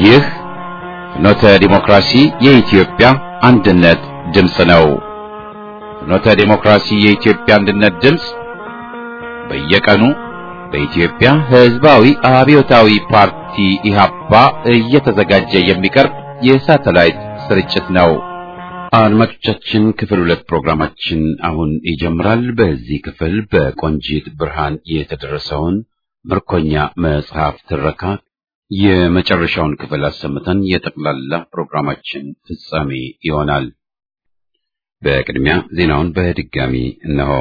ይህ ፍኖተ ዲሞክራሲ የኢትዮጵያ አንድነት ድምፅ ነው። ፍኖተ ዲሞክራሲ የኢትዮጵያ አንድነት ድምፅ በየቀኑ በኢትዮጵያ ሕዝባዊ አብዮታዊ ፓርቲ ኢህአፓ እየተዘጋጀ የሚቀርብ የሳተላይት ስርጭት ነው። አድማጮቻችን ክፍል ሁለት ፕሮግራማችን አሁን ይጀምራል። በዚህ ክፍል በቆንጂት ብርሃን የተደረሰውን ምርኮኛ መጽሐፍ ትረካ የመጨረሻውን ክፍል አሰምተን የጠቅላላ ፕሮግራማችን ፍጻሜ ይሆናል። በቅድሚያ ዜናውን በድጋሚ እነሆ።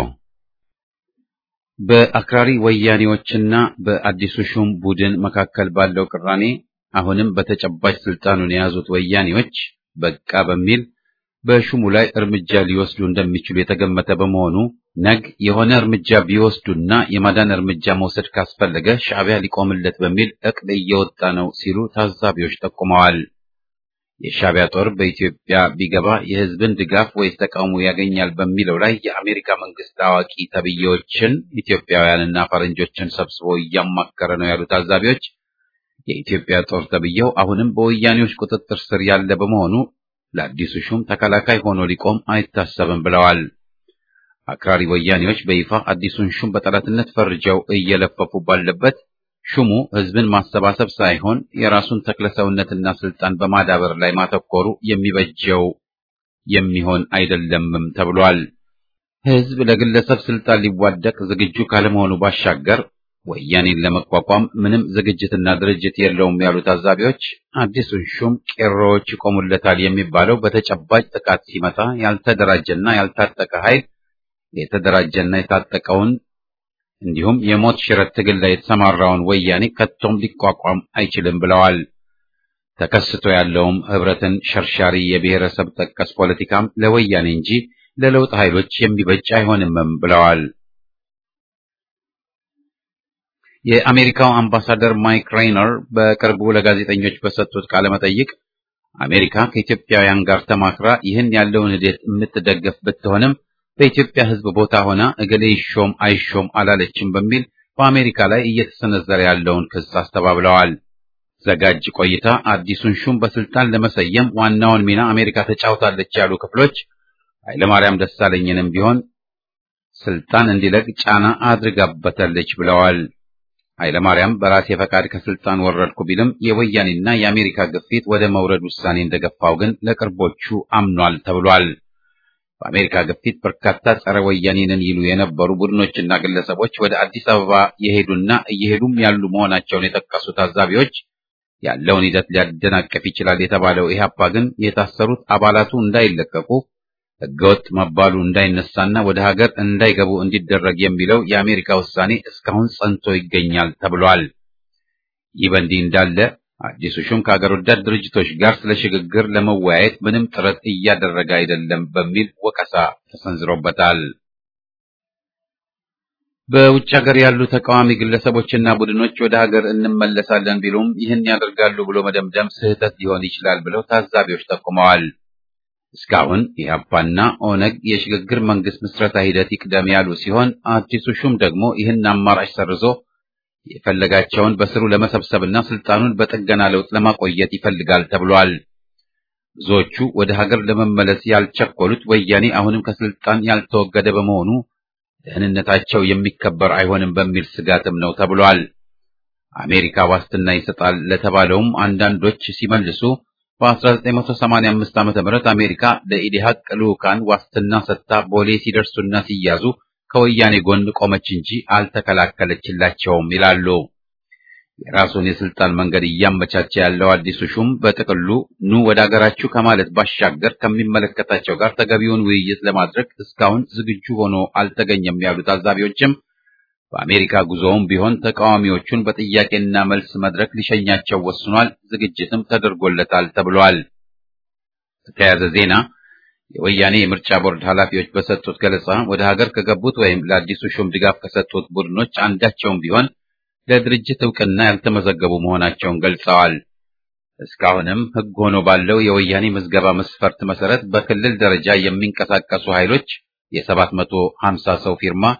በአክራሪ ወያኔዎችና በአዲሱ ሹም ቡድን መካከል ባለው ቅራኔ አሁንም በተጨባጭ ስልጣኑን የያዙት ወያኔዎች በቃ በሚል በሹሙ ላይ እርምጃ ሊወስዱ እንደሚችሉ የተገመተ በመሆኑ ነግ የሆነ እርምጃ ቢወስዱና የማዳን እርምጃ መውሰድ ካስፈለገ ሻዕቢያ ሊቆምለት በሚል እቅድ እየወጣ ነው ሲሉ ታዛቢዎች ጠቁመዋል። የሻዕቢያ ጦር በኢትዮጵያ ቢገባ የሕዝብን ድጋፍ ወይስ ተቃውሞ ያገኛል በሚለው ላይ የአሜሪካ መንግስት አዋቂ ተብዬዎችን ኢትዮጵያውያንና ፈረንጆችን ሰብስቦ እያማከረ ነው ያሉ ታዛቢዎች የኢትዮጵያ ጦር ተብዬው አሁንም በወያኔዎች ቁጥጥር ስር ያለ በመሆኑ ለአዲሱ ሹም ተከላካይ ሆኖ ሊቆም አይታሰብም ብለዋል። አክራሪ ወያኔዎች በይፋ አዲሱን ሹም በጠላትነት ፈርጀው እየለፈፉ ባለበት ሹሙ ህዝብን ማሰባሰብ ሳይሆን የራሱን ተክለሰውነትና ስልጣን በማዳበር ላይ ማተኮሩ የሚበጀው የሚሆን አይደለምም ተብሏል። ህዝብ ለግለሰብ ስልጣን ሊዋደቅ ዝግጁ ካለመሆኑ ባሻገር ወያኔን ለመቋቋም ምንም ዝግጅትና ድርጅት የለውም ያሉ ታዛቢዎች አዲሱን ሹም ቄሮዎች ይቆሙለታል የሚባለው በተጨባጭ ጥቃት ሲመጣ ያልተደራጀና ያልታጠቀ ኃይል የተደራጀና የታጠቀውን እንዲሁም የሞት ሽረት ትግል ላይ የተሰማራውን ወያኔ ከቶም ሊቋቋም አይችልም ብለዋል። ተከስቶ ያለውም ህብረትን ሸርሻሪ የብሔረሰብ ጠቀስ ፖለቲካም ለወያኔ እንጂ ለለውጥ ኃይሎች የሚበጅ አይሆንምም ብለዋል። የአሜሪካው አምባሳደር ማይክ ሬይነር በቅርቡ ለጋዜጠኞች በሰጡት ቃለ መጠይቅ አሜሪካ ከኢትዮጵያውያን ጋር ተማክራ ይህን ያለውን ሂደት የምትደገፍ ብትሆንም በኢትዮጵያ ሕዝብ ቦታ ሆና እገሌ ይሾም አይሾም አላለችም በሚል በአሜሪካ ላይ እየተሰነዘረ ያለውን ክስ አስተባብለዋል። ዘጋጅ ቆይታ አዲሱን ሹም በስልጣን ለመሰየም ዋናውን ሚና አሜሪካ ተጫውታለች ያሉ ክፍሎች ኃይለማርያም ደሳለኝንም ቢሆን ስልጣን እንዲለቅ ጫና አድርጋበታለች ብለዋል። ኃይለማርያም በራሴ ፈቃድ ከስልጣን ወረድኩ ቢልም የወያኔና የአሜሪካ ግፊት ወደ መውረድ ውሳኔ እንደገፋው ግን ለቅርቦቹ አምኗል ተብሏል። በአሜሪካ ግፊት በርካታ ጸረ ወያኔንን ይሉ የነበሩ ቡድኖችና ግለሰቦች ወደ አዲስ አበባ የሄዱና እየሄዱም ያሉ መሆናቸውን የጠቀሱ ታዛቢዎች ያለውን ሂደት ሊያደናቀፍ ይችላል የተባለው ኢህአፓ ግን የታሰሩት አባላቱ እንዳይለቀቁ ሕገወጥ መባሉ እንዳይነሳና ወደ ሀገር እንዳይገቡ እንዲደረግ የሚለው የአሜሪካ ውሳኔ እስካሁን ጸንቶ ይገኛል ተብሏል። ይህ በእንዲህ እንዳለ አዲሱ ሹም ከሀገር ወዳድ ድርጅቶች ጋር ስለ ሽግግር ለመወያየት ምንም ጥረት እያደረገ አይደለም በሚል ወቀሳ ተሰንዝሮበታል። በውጭ ሀገር ያሉ ተቃዋሚ ግለሰቦችና ቡድኖች ወደ ሀገር እንመለሳለን ቢሉም ይህን ያደርጋሉ ብሎ መደምደም ስህተት ሊሆን ይችላል ብለው ታዛቢዎች ጠቁመዋል። እስካሁን ኢህአፓና ኦነግ የሽግግር መንግስት ምስረታ ሂደት ይቅደም ያሉ ሲሆን አዲሱ ሹም ደግሞ ይህን አማራጭ ሰርዞ የፈለጋቸውን በስሩ ለመሰብሰብና ስልጣኑን በጥገና ለውጥ ለማቆየት ይፈልጋል ተብሏል። ብዙዎቹ ወደ ሀገር ለመመለስ ያልቸኮሉት ወያኔ አሁንም ከስልጣን ያልተወገደ በመሆኑ ደህንነታቸው የሚከበር አይሆንም በሚል ስጋትም ነው ተብሏል። አሜሪካ ዋስትና ይሰጣል ለተባለውም አንዳንዶች ሲመልሱ በ1985 ዓ.ም አሜሪካ ለኢዲሃቅ ልዑካን ዋስትና ሰጥታ ቦሌ ሲደርሱና ሲያዙ ከወያኔ ጎን ቆመች እንጂ አልተከላከለችላቸውም ይላሉ። የራሱን የስልጣን መንገድ እያመቻቸ ያለው አዲሱ ሹም በጥቅሉ ኑ ወደ አገራችሁ ከማለት ባሻገር ከሚመለከታቸው ጋር ተገቢውን ውይይት ለማድረግ እስካሁን ዝግጁ ሆኖ አልተገኘም ያሉ ታዛቢዎችም በአሜሪካ ጉዞውም ቢሆን ተቃዋሚዎቹን በጥያቄና መልስ መድረክ ሊሸኛቸው ወስኗል፣ ዝግጅትም ተደርጎለታል ተብሏል። በተያያዘ ዜና የወያኔ የምርጫ ቦርድ ኃላፊዎች በሰጡት ገለጻ ወደ ሀገር ከገቡት ወይም ለአዲሱ ሹም ድጋፍ ከሰጡት ቡድኖች አንዳቸውም ቢሆን ለድርጅት እውቅና ያልተመዘገቡ መሆናቸውን ገልጸዋል። እስካሁንም ሕግ ሆኖ ባለው የወያኔ ምዝገባ መስፈርት መሰረት በክልል ደረጃ የሚንቀሳቀሱ ኃይሎች የሰባት መቶ ሀምሳ ሰው ፊርማ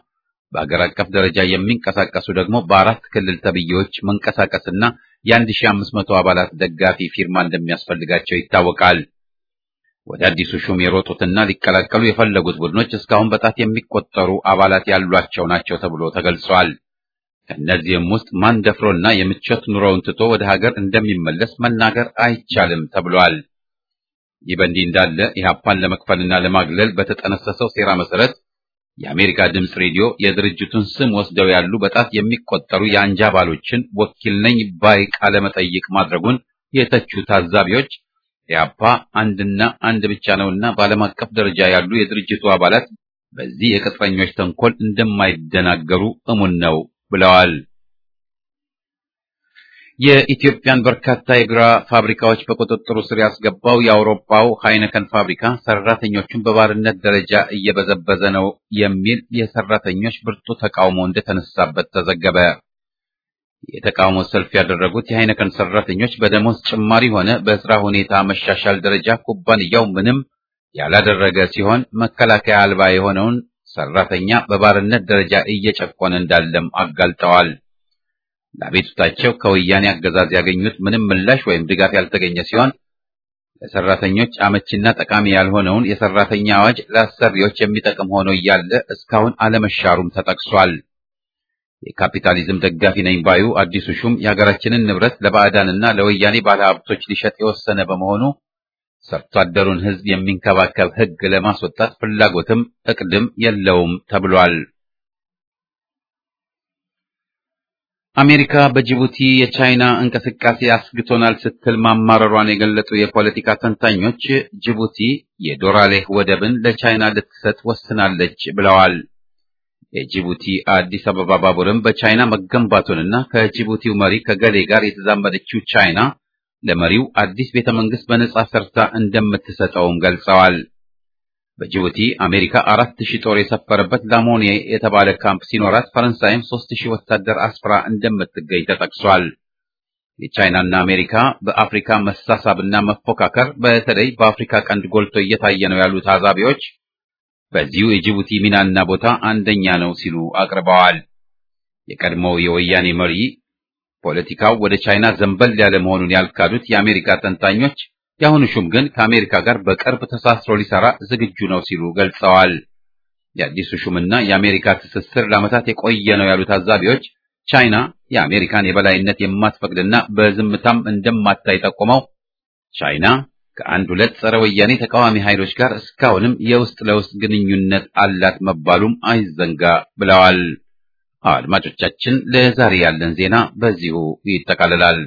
በአገር አቀፍ ደረጃ የሚንቀሳቀሱ ደግሞ በአራት ክልል ተብዬዎች መንቀሳቀስና የአንድ ሺህ አምስት መቶ አባላት ደጋፊ ፊርማ እንደሚያስፈልጋቸው ይታወቃል። ወደ አዲሱ ሹም የሮጡትና ሊቀላቀሉ የፈለጉት ቡድኖች እስካሁን በጣት የሚቆጠሩ አባላት ያሏቸው ናቸው ተብሎ ተገልጿል። ከእነዚህም ውስጥ ማን ደፍሮና የምቾት ኑሮውን ትቶ ወደ ሀገር እንደሚመለስ መናገር አይቻልም ተብሏል። ይህ በእንዲህ እንዳለ ኢህአፓን ለመክፈልና ለማግለል በተጠነሰሰው ሴራ መሰረት የአሜሪካ ድምፅ ሬዲዮ የድርጅቱን ስም ወስደው ያሉ በጣት የሚቆጠሩ የአንጃ አባሎችን ወኪል ነኝ ባይ ቃለ መጠይቅ ማድረጉን የተቹ ታዛቢዎች ኢህአፓ አንድና አንድ ብቻ ነውና በዓለም አቀፍ ደረጃ ያሉ የድርጅቱ አባላት በዚህ የቅጥረኞች ተንኮል እንደማይደናገሩ እሙን ነው ብለዋል። የኢትዮጵያን በርካታ የቢራ ፋብሪካዎች በቁጥጥሩ ስር ያስገባው የአውሮፓው ሃይነከን ፋብሪካ ሰራተኞቹን በባርነት ደረጃ እየበዘበዘ ነው የሚል የሰራተኞች ብርቱ ተቃውሞ እንደተነሳበት ተዘገበ። የተቃውሞ ሰልፍ ያደረጉት የሃይነከን ሰራተኞች በደሞዝ ጭማሪ ሆነ በስራ ሁኔታ መሻሻል ደረጃ ኩባንያው ምንም ያላደረገ ሲሆን መከላከያ አልባ የሆነውን ሰራተኛ በባርነት ደረጃ እየጨቆነ እንዳለም አጋልጠዋል። ለአቤቱታቸው ከወያኔ አገዛዝ ያገኙት ምንም ምላሽ ወይም ድጋፍ ያልተገኘ ሲሆን ለሰራተኞች አመቺና ጠቃሚ ያልሆነውን የሰራተኛ አዋጅ ለአሰሪዎች የሚጠቅም ሆኖ እያለ እስካሁን አለመሻሩም ተጠቅሷል። የካፒታሊዝም ደጋፊ ነኝ ባዩ አዲሱ ሹም የሀገራችንን ንብረት ለባዕዳንና ለወያኔ ባለሀብቶች ሊሸጥ የወሰነ በመሆኑ ሰርቶ አደሩን ሕዝብ የሚንከባከብ ሕግ ለማስወጣት ፍላጎትም እቅድም የለውም ተብሏል። አሜሪካ በጅቡቲ የቻይና እንቅስቃሴ አስግቶናል ስትል ማማረሯን የገለጹ የፖለቲካ ተንታኞች ጅቡቲ የዶራሌህ ወደብን ለቻይና ልትሰጥ ወስናለች ብለዋል። የጅቡቲ አዲስ አበባ ባቡርም በቻይና መገንባቱንና ከጅቡቲው መሪ ከገሌ ጋር የተዛመደችው ቻይና ለመሪው አዲስ ቤተ መንግስት በነጻ ሰርታ እንደምትሰጠውም ገልጸዋል። በጅቡቲ አሜሪካ አራት ሺህ ጦር የሰፈረበት ላሞኔ የተባለ ካምፕ ሲኖራት ፈረንሳይም ሶስት ሺህ ወታደር አስፍራ እንደምትገኝ ተጠቅሷል። የቻይናና አሜሪካ በአፍሪካ መሳሳብና መፎካከር በተለይ በአፍሪካ ቀንድ ጎልቶ እየታየ ነው ያሉ ታዛቢዎች በዚሁ የጅቡቲ ሚናና ቦታ አንደኛ ነው ሲሉ አቅርበዋል። የቀድሞው የወያኔ መሪ ፖለቲካው ወደ ቻይና ዘንበል ያለ መሆኑን ያልካዱት የአሜሪካ ተንታኞች የአሁኑ ሹም ግን ከአሜሪካ ጋር በቅርብ ተሳስሮ ሊሰራ ዝግጁ ነው ሲሉ ገልጸዋል። የአዲሱ ሹምና የአሜሪካ ትስስር ለዓመታት የቆየ ነው ያሉ ታዛቢዎች ቻይና የአሜሪካን የበላይነት የማትፈቅድና በዝምታም እንደማታይ ጠቁመው ቻይና ከአንድ ሁለት ጸረ ወያኔ ተቃዋሚ ኃይሎች ጋር እስካሁንም የውስጥ ለውስጥ ግንኙነት አላት መባሉም አይዘንጋ ብለዋል። አድማጮቻችን፣ ለዛሬ ያለን ዜና በዚሁ ይጠቃልላል።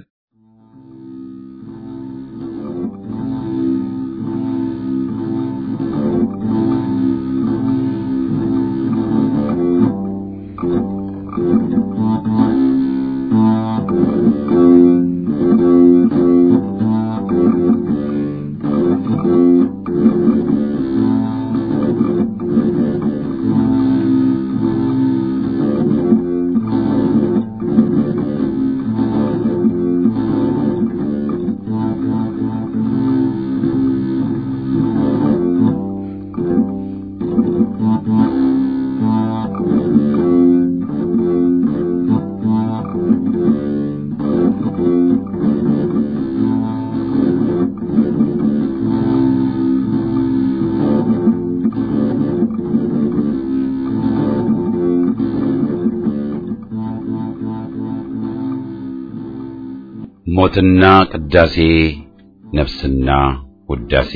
ሞትና ቅዳሴ ነፍስና ውዳሴ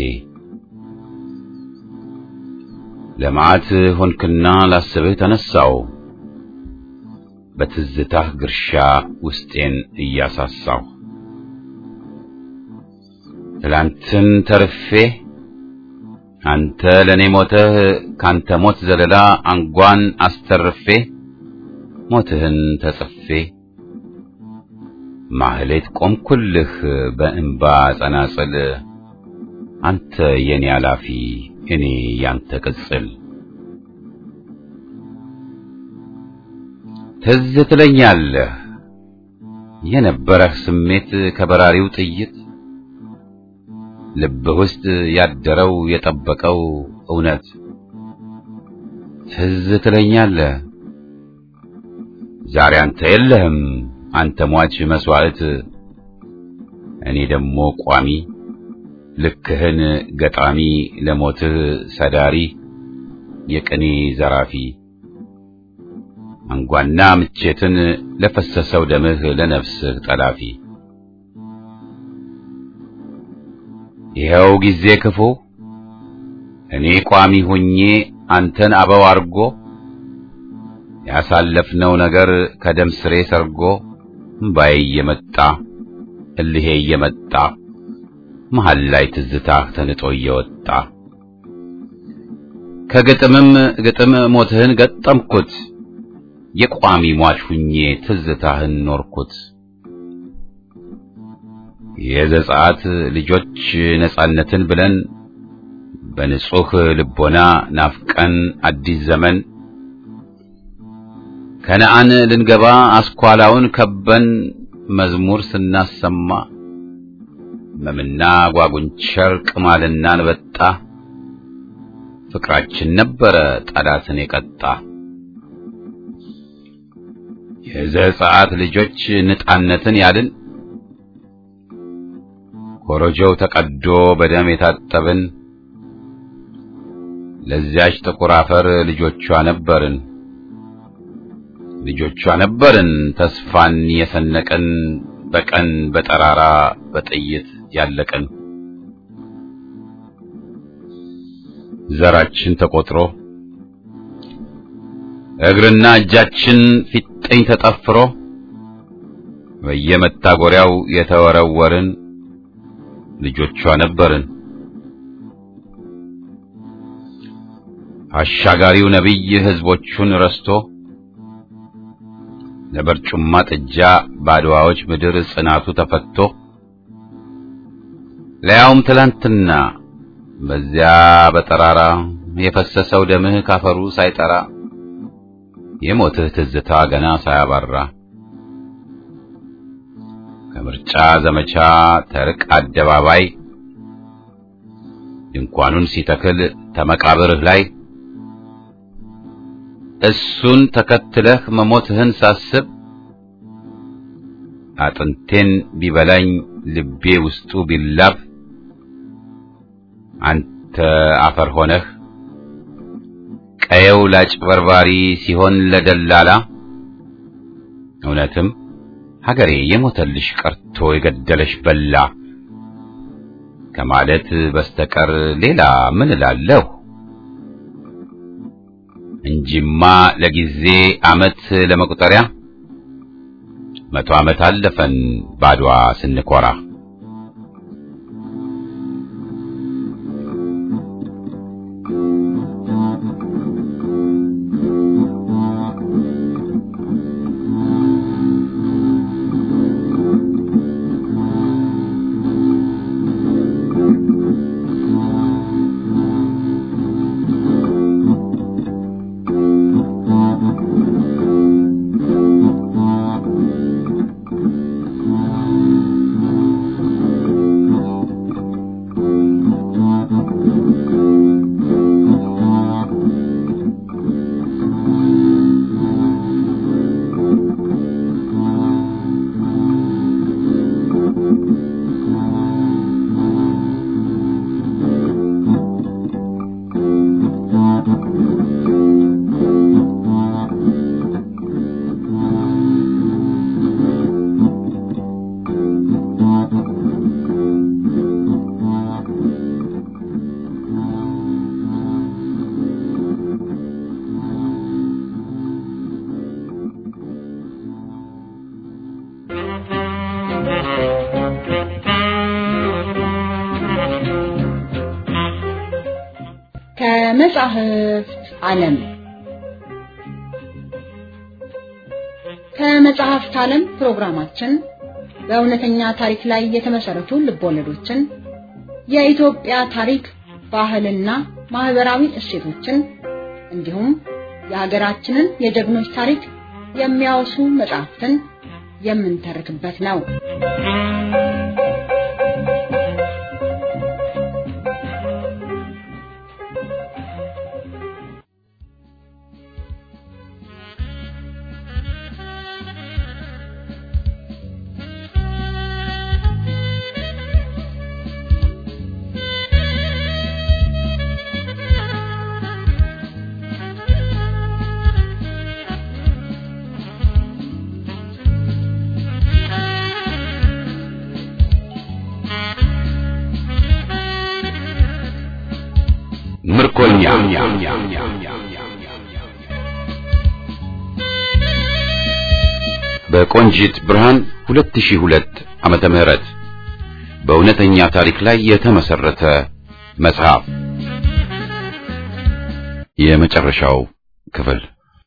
ለመዓት ሆንክና ላስብህ ተነሳው በትዝታህ ግርሻ ውስጤን እያሳሳው ትላንትን ተርፌ አንተ ለኔ ሞተህ ካንተ ሞት ዘለላ አንጓን አስተርፌ ሞትህን ተጽፌ ማህሌት ቆምኩልህ በእንባ ጸናጽል አንተ የኔ አላፊ እኔ ያንተ ቅጽል ትዝ ትለኛለህ የነበረህ ስሜት ከበራሪው ጥይት ልብህ ውስጥ ያደረው የጠበቀው እውነት ትዝ ትለኛለህ ዛሬ አንተ የለህም አንተ ሟች መስዋዕት እኔ ደግሞ ቋሚ ልክህን ገጣሚ ለሞትህ ሰዳሪ የቅኔ ዘራፊ አንጓና ምቼትን ለፈሰሰው ደምህ ለነፍስህ ጠላፊ ይኸው ጊዜ ክፉ እኔ ቋሚ ሁኜ አንተን አበው አርጎ ያሳለፍነው ነገር ከደም ስሬ ሰርጎ እምባዬ እየመጣ እልሄ እየመጣ መሃል ላይ ትዝታህ ተንጦ እየወጣ ከግጥምም ግጥም ሞትህን ገጠምኩት የቋሚ ሟች ሁኜ ትዝታህን ኖርኩት። የዘጸአት ልጆች ነጻነትን ብለን በንጹህ ልቦና ናፍቀን አዲስ ዘመን ከነአን ልንገባ አስኳላውን ከበን መዝሙር ስናሰማ መምና ጓጉንቸር ቅማልና አንበጣ ፍቅራችን ነበረ ጠላትን የቀጣ። የዘጸአት ልጆች ነጻነትን ያልን ኮረጆው ተቀዶ በደም የታጠብን ለዚያች ጥቁር አፈር ልጆቿ ነበርን ልጆቿ ነበርን ተስፋን የሰነቅን በቀን በጠራራ በጥይት ያለቅን ዘራችን ተቆጥሮ እግርና እጃችን ፊጥኝ ተጠፍሮ በየመታጎሪያው የተወረወርን ልጆቿ ነበርን። አሻጋሪው ነቢይ ሕዝቦቹን ረስቶ ለበርጩማ ጥጃ ባድዋዎች ምድር ጽናቱ ተፈቶ ለያውም ትላንትና በዚያ በጠራራ የፈሰሰው ደምህ ካፈሩ ሳይጠራ የሞትህ ትዝታ ገና ሳያባራ ከምርጫ ዘመቻ ተርቅ አደባባይ ድንኳኑን ሲተክል ተመቃብርህ ላይ እሱን ተከትለህ መሞትህን ሳስብ አጥንቴን ቢበላኝ ልቤ ውስጡ ቢላብ አንተ አፈር ሆነህ ቀየው ላጭበርባሪ ሲሆን ለደላላ እውነትም ሀገሬ የሞተልሽ ቀርቶ የገደለሽ በላ ከማለት በስተቀር ሌላ ምን እላለሁ? እንጂማ ለጊዜ ዓመት ለመቁጠሪያ መቶ ዓመት አለፈን ባድዋ ስንኮራ። ከመጻሕፍት ዓለም ከመጽሐፍት ዓለም ፕሮግራማችን በእውነተኛ ታሪክ ላይ የተመሰረቱ ልቦለዶችን፣ የኢትዮጵያ ታሪክ፣ ባህልና ማህበራዊ እሴቶችን እንዲሁም የሀገራችንን የጀግኖች ታሪክ የሚያወሱ መጽሐፍትን የምንተርክበት ነው። ምርኮኛ በቆንጂት ብርሃን 2002 ዓመተ ምህረት በእውነተኛ ታሪክ ላይ የተመሰረተ መጽሐፍ የመጨረሻው ክፍል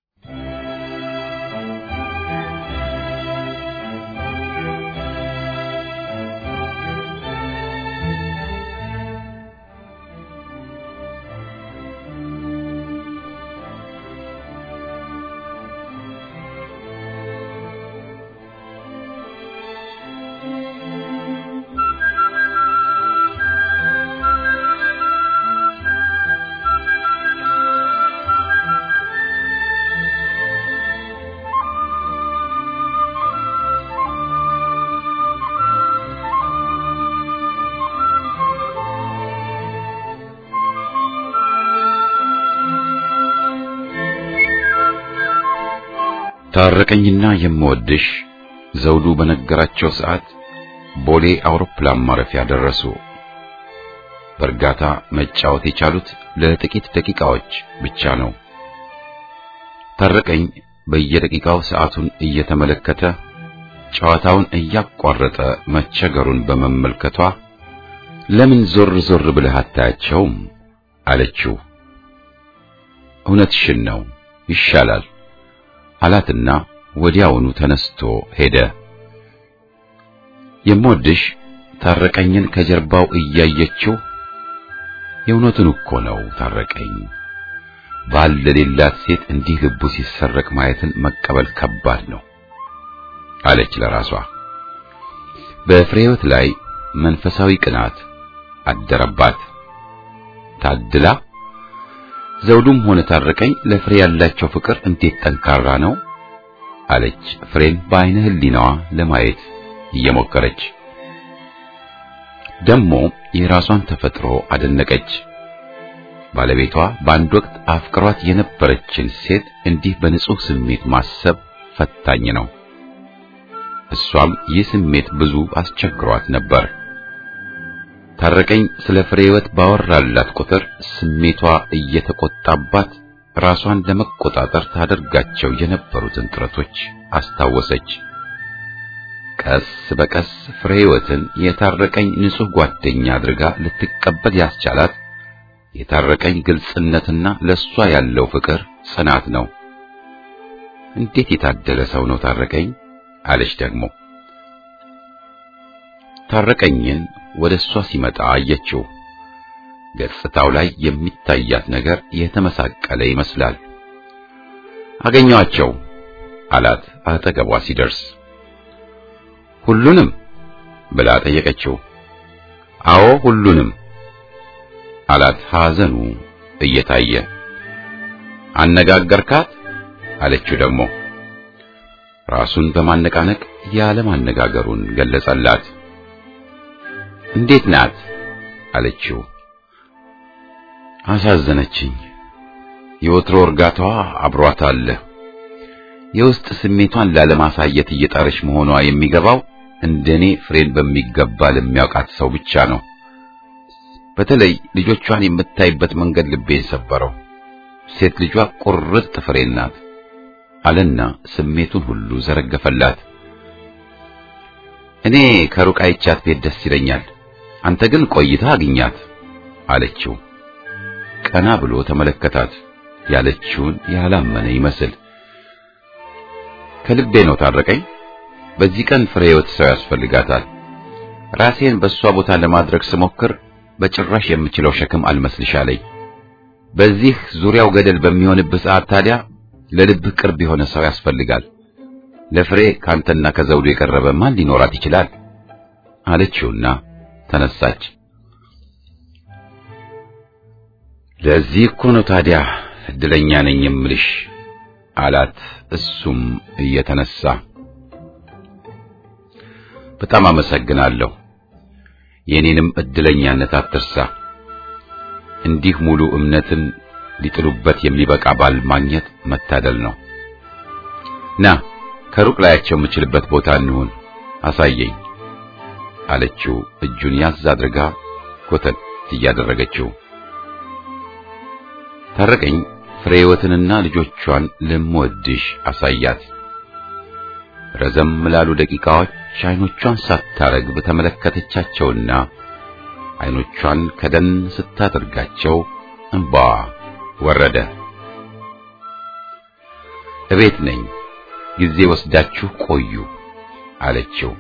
ታረቀኝና የምወድሽ ዘውዱ በነገራቸው ሰዓት ቦሌ አውሮፕላን ማረፊያ ደረሱ። በእርጋታ መጫወት የቻሉት ለጥቂት ደቂቃዎች ብቻ ነው። ታረቀኝ በየደቂቃው ሰዓቱን እየተመለከተ ጨዋታውን እያቋረጠ መቸገሩን በመመልከቷ ለምን ዞር ዞር ብለህ አታያቸውም? አለችው። እውነትሽን ነው፣ ይሻላል አላትና ወዲያውኑ ተነስቶ ሄደ። የምወድሽ ታረቀኝን ከጀርባው እያየችው የእውነቱን እኮ ነው ታረቀኝ፣ ባል ለሌላት ሴት እንዲህ ልቡ ሲሰረቅ ማየትን መቀበል ከባድ ነው አለች ለራሷ። በፍሬህይወት ላይ መንፈሳዊ ቅናት አደረባት። ታድላ ዘውዱም ሆነ ታረቀኝ ለፍሬ ያላቸው ፍቅር እንዴት ጠንካራ ነው አለች ፍሬን በአይነ ህሊናዋ ለማየት እየሞከረች ደግሞ የራሷን ተፈጥሮ አደነቀች። ባለቤቷ በአንድ ወቅት አፍቅሯት የነበረችን ሴት እንዲህ በንጹህ ስሜት ማሰብ ፈታኝ ነው። እሷም ይህ ስሜት ብዙ አስቸግሯት ነበር። ታረቀኝ ስለ ፍሬህይወት ባወራላት ቁጥር ስሜቷ እየተቆጣባት ራሷን ለመቆጣጠር ታደርጋቸው የነበሩትን ጥረቶች አስታወሰች። ቀስ በቀስ ፍሬህይወትን የታረቀኝ ንጹህ ጓደኛ አድርጋ ልትቀበል ያስቻላት የታረቀኝ ግልጽነትና ለሷ ያለው ፍቅር ጽናት ነው። እንዴት የታደለ ሰው ነው ታረቀኝ አለች ደግሞ ታረቀኝን ወደ እሷ ሲመጣ አየችው። ገጽታው ላይ የሚታያት ነገር የተመሳቀለ ይመስላል። አገኘዋቸው አላት አጠገቧ ሲደርስ። ሁሉንም ብላ ጠየቀችው። አዎ ሁሉንም አላት ሐዘኑ እየታየ። አነጋገርካት አለችው ደግሞ ራሱን በማነቃነቅ ያለማነጋገሩን ገለጸላት። እንዴት ናት አለችው። አሳዘነችኝ። የወትሮ እርጋታዋ አብሯት አለ። የውስጥ ስሜቷን ላለማሳየት እየጣረች መሆኗ የሚገባው እንደኔ ፍሬን በሚገባ ለሚያውቃት ሰው ብቻ ነው። በተለይ ልጆቿን የምታይበት መንገድ ልቤን ሰበረው። ሴት ልጇ ቁርጥ ፍሬን ናት አለና ስሜቱን ሁሉ ዘረገፈላት። እኔ ከሩቅ አይቻት ቤት ደስ ይለኛል፣ አንተ ግን ቆይታ አግኛት አለችው። ቀና ብሎ ተመለከታት። ያለችውን ያላመነ ይመስል ከልቤ ነው ታረቀኝ። በዚህ ቀን ፍሬህይወት ሰው ያስፈልጋታል። ራሴን በእሷ ቦታ ለማድረግ ስሞክር በጭራሽ የምችለው ሸክም አልመስልሻለኝ። በዚህ ዙሪያው ገደል በሚሆንብህ ሰዓት ታዲያ ለልብህ ቅርብ የሆነ ሰው ያስፈልጋል። ለፍሬ ካንተና ከዘውዱ የቀረበ ማን ሊኖራት ይችላል? አለችውና ተነሳች። ለዚህ እኮ ነው ታዲያ እድለኛ ነኝ የምልሽ አላት። እሱም እየተነሳ በጣም አመሰግናለሁ። የኔንም እድለኛነት አትርሳ። እንዲህ ሙሉ እምነትን ሊጥሉበት የሚበቃ ባል ማግኘት መታደል ነው። ና ከሩቅ ላያቸው የምችልበት ቦታ እንሁን፣ አሳየኝ አለችው። እጁን ያዝ አድርጋ ኮተት እያደረገችው ታረቀኝ ፍሬህይወትንና ልጆቿን ልምወድሽ አሳያት። ረዘም ላሉ ደቂቃዎች አይኖቿን ሳታረግብ ተመለከተቻቸውና አይኖቿን ከደን ስታደርጋቸው እንባ ወረደ። እቤት ነኝ፣ ጊዜ ወስዳችሁ ቆዩ አለችው።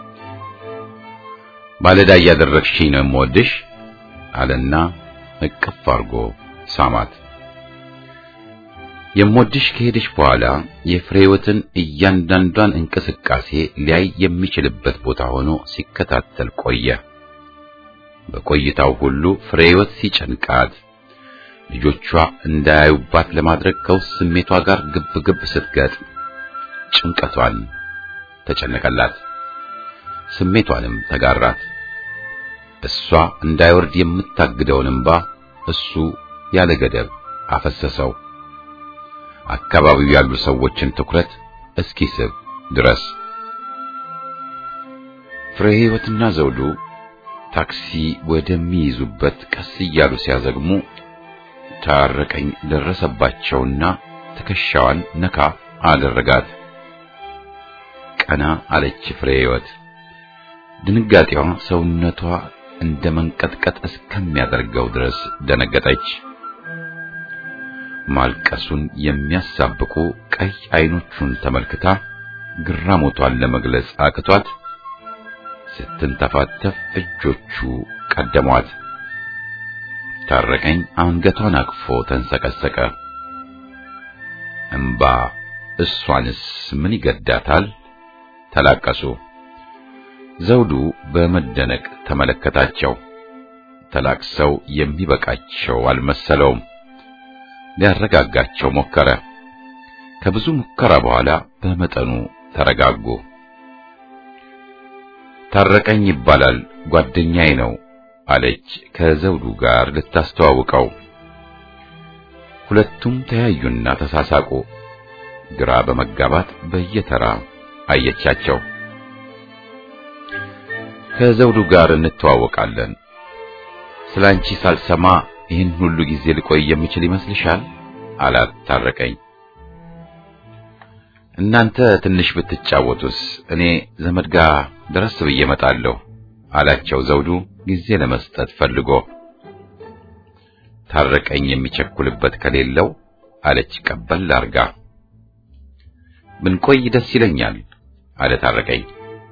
ባለዳ እያደረግሽኝ ነው የምወድሽ አለና እቅፍ አድርጎ ሳማት። የምወድሽ ከሄደች በኋላ የፍሬህይወትን እያንዳንዷን እንቅስቃሴ ሊያይ የሚችልበት ቦታ ሆኖ ሲከታተል ቆየ። በቆይታው ሁሉ ፍሬህይወት ሲጨንቃት ልጆቿ እንዳያዩባት ለማድረግ ከውስጥ ስሜቷ ጋር ግብ ግብ ስትገጥም ጭንቀቷን ተጨነቀላት፣ ስሜቷንም ተጋራት። እሷ እንዳይወርድ የምታግደውን እንባ እሱ ያለ ገደብ አፈሰሰው። አካባቢው ያሉ ሰዎችን ትኩረት እስኪስብ ድረስ ፍሬህይወትና ዘውዱ ታክሲ ወደሚይዙበት ቀስ እያሉ ሲያዘግሙ ታረቀኝ ደረሰባቸውና ትከሻዋን ነካ አደረጋት። ቀና አለች ፍሬህይወት። ድንጋጤዋ ሰውነቷ እንደ መንቀጥቀጥ እስከሚያደርገው ድረስ ደነገጠች። ማልቀሱን የሚያሳብቁ ቀይ አይኖቹን ተመልክታ ግራሞቷን ለመግለጽ አቅቷት ስትንተፋተፍ እጆቹ ቀደሟት። ታረቀኝ አንገቷን አቅፎ ተንሰቀሰቀ። እምባ እሷንስ ምን ይገዳታል? ተላቀሱ። ዘውዱ በመደነቅ ተመለከታቸው። ተላቅሰው የሚበቃቸው አልመሰለውም። ሊያረጋጋቸው ሞከረ። ከብዙ ሙከራ በኋላ በመጠኑ ተረጋጉ። ታረቀኝ ይባላል ጓደኛዬ ነው አለች ከዘውዱ ጋር ልታስተዋውቀው። ሁለቱም ተያዩና ተሳሳቁ። ግራ በመጋባት በየተራ አየቻቸው። ከዘውዱ ጋር እንተዋወቃለን። ስላንቺ ሳልሰማ ይህን ሁሉ ጊዜ ልቆይ የምችል ይመስልሻል? አላት ታረቀኝ። እናንተ ትንሽ ብትጫወቱስ እኔ ዘመድ ጋር ድረስ ብዬ እመጣለሁ አላቸው ዘውዱ ጊዜ ለመስጠት ፈልጎ። ታረቀኝ የሚቸኩልበት ከሌለው አለች ቀበል አርጋ። ብንቆይ ደስ ይለኛል አለ ታረቀኝ።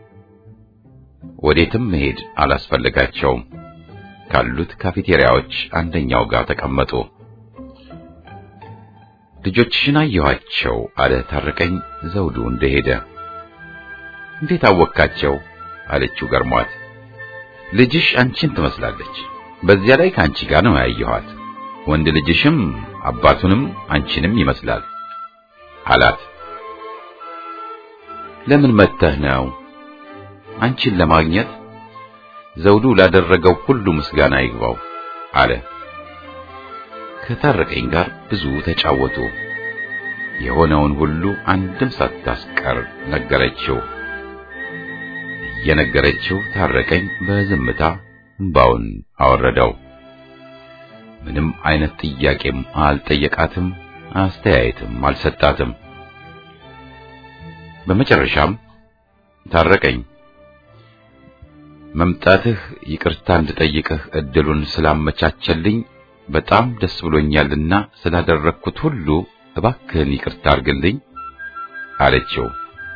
ወዴትም መሄድ አላስፈልጋቸውም። ካሉት ካፌቴሪያዎች አንደኛው ጋር ተቀመጡ። ልጆችሽን አየኋቸው አለ ታረቀኝ ዘውዱ እንደሄደ። እንዴት አወካቸው? አለችው ገርሟት። ልጅሽ አንቺን ትመስላለች። በዚያ ላይ ከአንቺ ጋር ነው ያየኋት። ወንድ ልጅሽም አባቱንም አንቺንም ይመስላል አላት። ለምን መተህ ነው? አንቺን ለማግኘት ዘውዱ ላደረገው ሁሉ ምስጋና ይግባው አለ። ከታረቀኝ ጋር ብዙ ተጫወቱ። የሆነውን ሁሉ አንድም ሳታስቀር ነገረችው። እየነገረችው ታረቀኝ በዝምታ እንባውን አወረደው። ምንም አይነት ጥያቄም አልጠየቃትም፣ አስተያየትም አልሰጣትም። በመጨረሻም ታረቀኝ መምጣትህ ይቅርታ እንድጠይቅህ እድሉን ስላመቻቸልኝ በጣም ደስ ብሎኛልና ስላደረግኩት ሁሉ እባክህን ይቅርታ አድርግልኝ አለችው።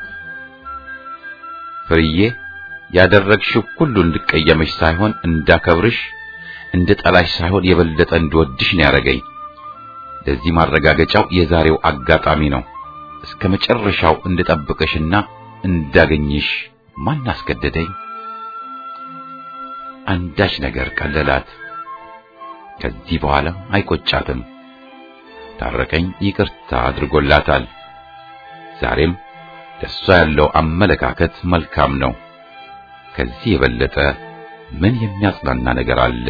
ፍርዬ ያደረግሽው ሁሉ እንድቀየመሽ ሳይሆን እንዳከብርሽ፣ እንድጠላሽ ሳይሆን የበለጠ እንድወድሽ ነው ያደረገኝ። ለዚህ ማረጋገጫው የዛሬው አጋጣሚ ነው። እስከ መጨረሻው እንድጠብቅሽና እንዳገኝሽ ማን አስገደደኝ? አንዳች ነገር ቀለላት። ከዚህ በኋላ አይቆጫትም። ታረቀኝ ይቅርታ አድርጎላታል። ዛሬም ለሷ ያለው አመለካከት መልካም ነው። ከዚህ የበለጠ ምን የሚያጽናና ነገር አለ?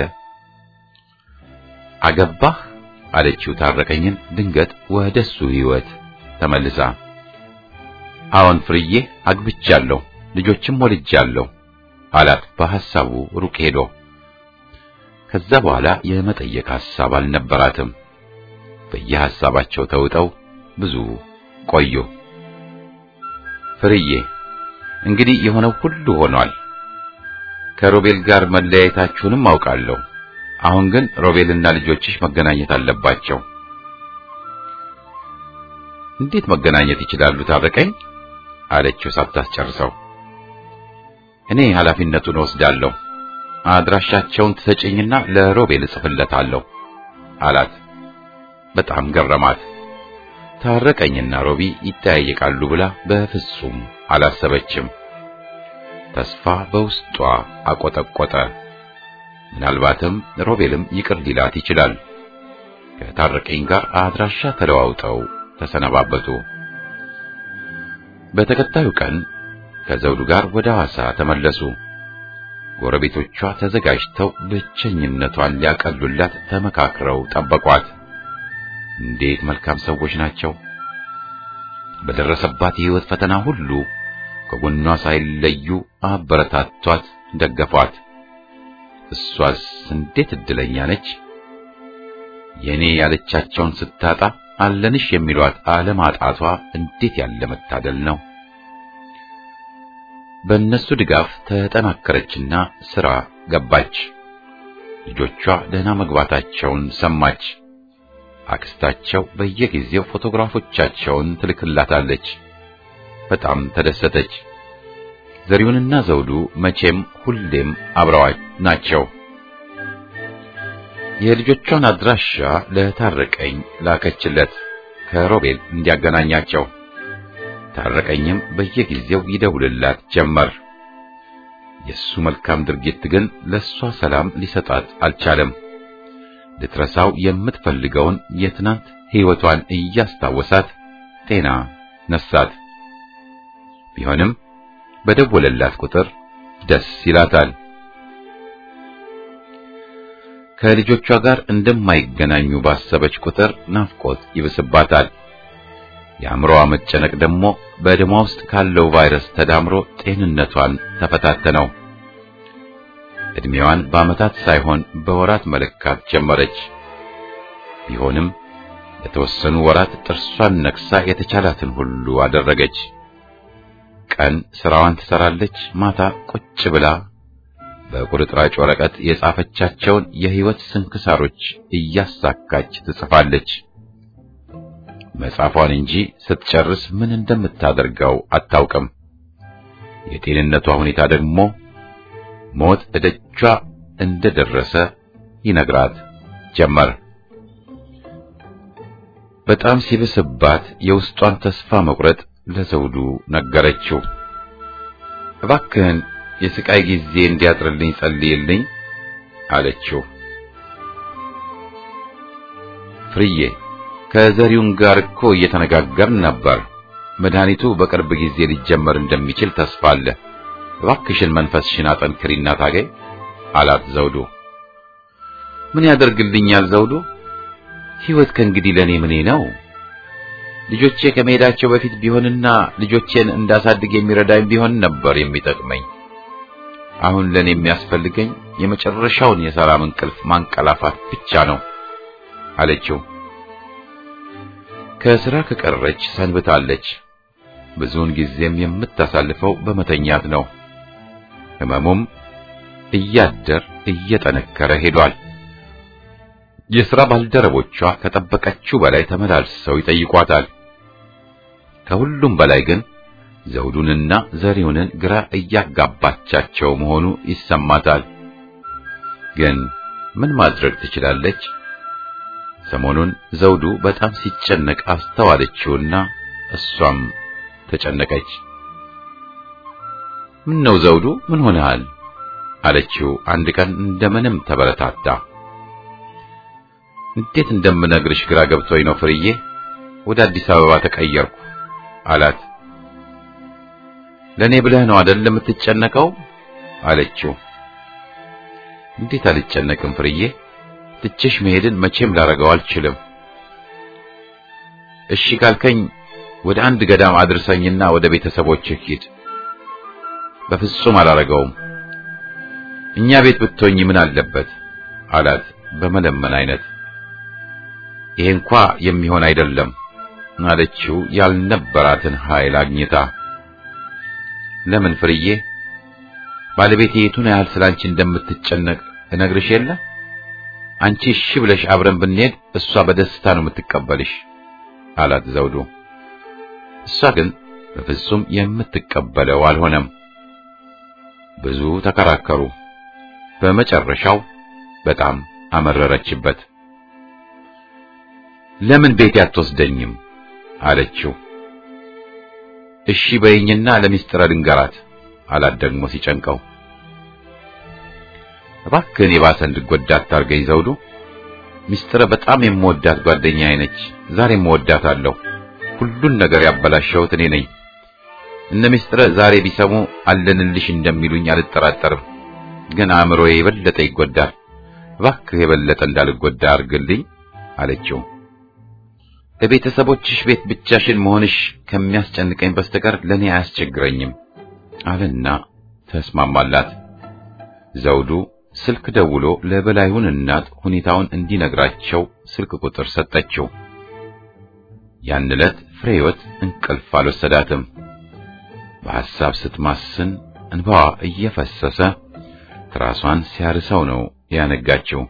አገባህ አለችው ታረቀኝን ድንገት ወደሱ ሕይወት ተመልሳ። አዎን ፍርዬ አግብቻለሁ፣ ልጆችም ወልጃለሁ አላት በሐሳቡ ሩቅ ሄዶ። ከዛ በኋላ የመጠየቅ ሐሳብ አልነበራትም። በየሐሳባቸው ተውጠው ብዙ ቆዩ። ፍርዬ እንግዲህ የሆነው ሁሉ ሆኗል። ከሮቤል ጋር መለያየታችሁንም አውቃለሁ። አሁን ግን ሮቤልና ልጆችሽ መገናኘት አለባቸው። እንዴት መገናኘት ይችላሉ? ታረቀኝ አለችው ሳታስጨርሰው። እኔ ኃላፊነቱን ወስዳለሁ። አድራሻቸውን ትሰጪኝና ለሮቤል እጽፍለታለሁ አላት። በጣም ገረማት። ታረቀኝና ሮቢ ይጠያየቃሉ ብላ በፍጹም አላሰበችም። ተስፋ በውስጧ አቆጠቆጠ። ምናልባትም ሮቤልም ይቅር ሊላት ይችላል። ከታረቀኝ ጋር አድራሻ ተለዋውጠው ተሰነባበቱ። በተከታዩ ቀን ከዘውዱ ጋር ወደ ሐዋሳ ተመለሱ። ጎረቤቶቿ ተዘጋጅተው ብቸኝነቷን ሊያቀሉላት ተመካክረው ጠበቋት። እንዴት መልካም ሰዎች ናቸው! በደረሰባት የሕይወት ፈተና ሁሉ ከጎኗ ሳይለዩ አበረታቷት፣ ደገፏት። እሷስ እንዴት እድለኛ ነች! የኔ ያለቻቸውን ስታጣ አለንሽ የሚሏት አለማጣቷ እንዴት ያለ መታደል ነው! በእነሱ ድጋፍ ተጠናከረችና ሥራ ገባች። ልጆቿ ደህና መግባታቸውን ሰማች። አክስታቸው በየጊዜው ፎቶግራፎቻቸውን ትልክላታለች። በጣም ተደሰተች። ዘሪሁንና ዘውዱ መቼም ሁሌም አብረዋች ናቸው። የልጆቿን አድራሻ ለታረቀኝ ላከችለት ከሮቤል እንዲያገናኛቸው። ታረቀኝም በየጊዜው ይደውልላት ጀመር። የሱ መልካም ድርጊት ግን ለሷ ሰላም ሊሰጣት አልቻለም። ልትረሳው የምትፈልገውን የትናንት ሕይወቷን እያስታወሳት ጤና ነሳት። ቢሆንም በደወለላት ቁጥር ደስ ይላታል። ከልጆቿ ጋር እንደማይገናኙ ባሰበች ቁጥር ናፍቆት ይብስባታል። የአእምሮዋ መጨነቅ ደግሞ በደሟ ውስጥ ካለው ቫይረስ ተዳምሮ ጤንነቷን ተፈታተነው። ዕድሜዋን በዓመታት ሳይሆን በወራት መለካት ጀመረች። ቢሆንም ለተወሰኑ ወራት ጥርሷን ነክሳ የተቻላትን ሁሉ አደረገች። ቀን ስራዋን ትሰራለች፣ ማታ ቁጭ ብላ በቁርጥራጭ ወረቀት የጻፈቻቸውን የሕይወት ስንክሳሮች እያሳካች ትጽፋለች። መጻፏን እንጂ ስትጨርስ ምን እንደምታደርገው አታውቅም። የጤንነቷ ሁኔታ ደግሞ ሞት እደጇ እንደደረሰ ይነግራት ጀመር። በጣም ሲብስባት የውስጧን ተስፋ መቁረጥ ለዘውዱ ነገረችው። እባክህን የስቃይ ጊዜ እንዲያጥርልኝ ጸልይልኝ አለችው። ፍርዬ ከዘሪውን ጋር እኮ እየተነጋገርን ነበር። መድኃኒቱ በቅርብ ጊዜ ሊጀመር እንደሚችል ተስፋ አለ። እባክሽን መንፈስሽን አጠንክሪና ታገይ አላት ዘውዱ። ምን ያደርግልኛል ዘውዱ? ሕይወት ከእንግዲህ ለኔ ምኔ ነው? ልጆቼ ከመሄዳቸው በፊት ቢሆንና ልጆቼን እንዳሳድግ የሚረዳኝ ቢሆን ነበር የሚጠቅመኝ። አሁን ለኔ የሚያስፈልገኝ የመጨረሻውን የሰላም እንቅልፍ ማንቀላፋት ብቻ ነው አለችው። ከሥራ ከቀረች ሰንብታለች። ብዙውን ጊዜም የምታሳልፈው በመተኛት ነው። ሕመሙም እያደር እየጠነከረ ሄዷል። የሥራ ባልደረቦቿ ከጠበቀችው በላይ ተመላልሰው ይጠይቋታል። ከሁሉም በላይ ግን ዘውዱንና ዘሪሁንን ግራ እያጋባቻቸው መሆኑ ይሰማታል። ግን ምን ማድረግ ትችላለች? ሰሞኑን ዘውዱ በጣም ሲጨነቅ አስተዋለችውና እሷም ተጨነቀች። ምን ነው ዘውዱ፣ ምን ሆነሃል? አለችው አንድ ቀን እንደምንም ተበረታታ። እንዴት እንደምነግርሽ ግራ ገብቶኝ ነው ፍርዬ፣ ወደ አዲስ አበባ ተቀየርኩ አላት። ለኔ ብለህ ነው አይደል የምትጨነቀው? አለችው። እንዴት አልጨነቅም ፍርዬ፣ ትቼሽ መሄድን መቼም ላረገው አልችልም። እሺ ካልከኝ ወደ አንድ ገዳም አድርሰኝና ወደ ቤተሰቦችህ ሂድ። በፍጹም አላረገውም። እኛ ቤት ብትሆኝ ምን አለበት አላት በመለመን አይነት። ይሄ እንኳ የሚሆን አይደለም አለችው ያልነበራትን ኃይል አግኝታ። ለምን ፍርዬ? ባለቤቴ የቱን ያህል ስላንቺ እንደምትጨነቅ እነግርሽ የለ? አንቺ እሺ ብለሽ አብረን ብንሄድ እሷ በደስታ ነው የምትቀበልሽ አላት ዘውዱ። እሷ ግን በፍጹም የምትቀበለው አልሆነም። ብዙ ተከራከሩ። በመጨረሻው በጣም አመረረችበት። ለምን ቤት አትወስደኝም አለችው። እሺ በይኝና ለሚስጥረ ልንገራት አላት ደግሞ ሲጨንቀው። እባክህን የባሰ እንድጎዳ አታርገኝ ዘውዱ። ሚስጥረ በጣም የምወዳት ጓደኛዬ ነች። ዛሬም እወዳታለሁ። ሁሉን ነገር ያበላሸሁት እኔ ነኝ። እነ ሚስጥረ ዛሬ ቢሰሙ አለንልሽ እንደሚሉኝ አልጠራጠርም። ግን አእምሮዬ የበለጠ ይጎዳል። እባክህ የበለጠ እንዳልጎዳ አድርግልኝ አለችው። በቤተሰቦችሽ ቤት ብቻሽን መሆንሽ ከሚያስጨንቀኝ በስተቀር ለኔ አያስቸግረኝም አለና ተስማማላት። ዘውዱ ስልክ ደውሎ ለበላዩን እናት ሁኔታውን እንዲነግራቸው ስልክ ቁጥር ሰጠችው። ያን ዕለት ፍሬህይወት እንቅልፍ አልወሰዳትም። በሐሳብ ስትማስን እንባዋ እየፈሰሰ ትራሷን ሲያርሰው ነው ያነጋችው።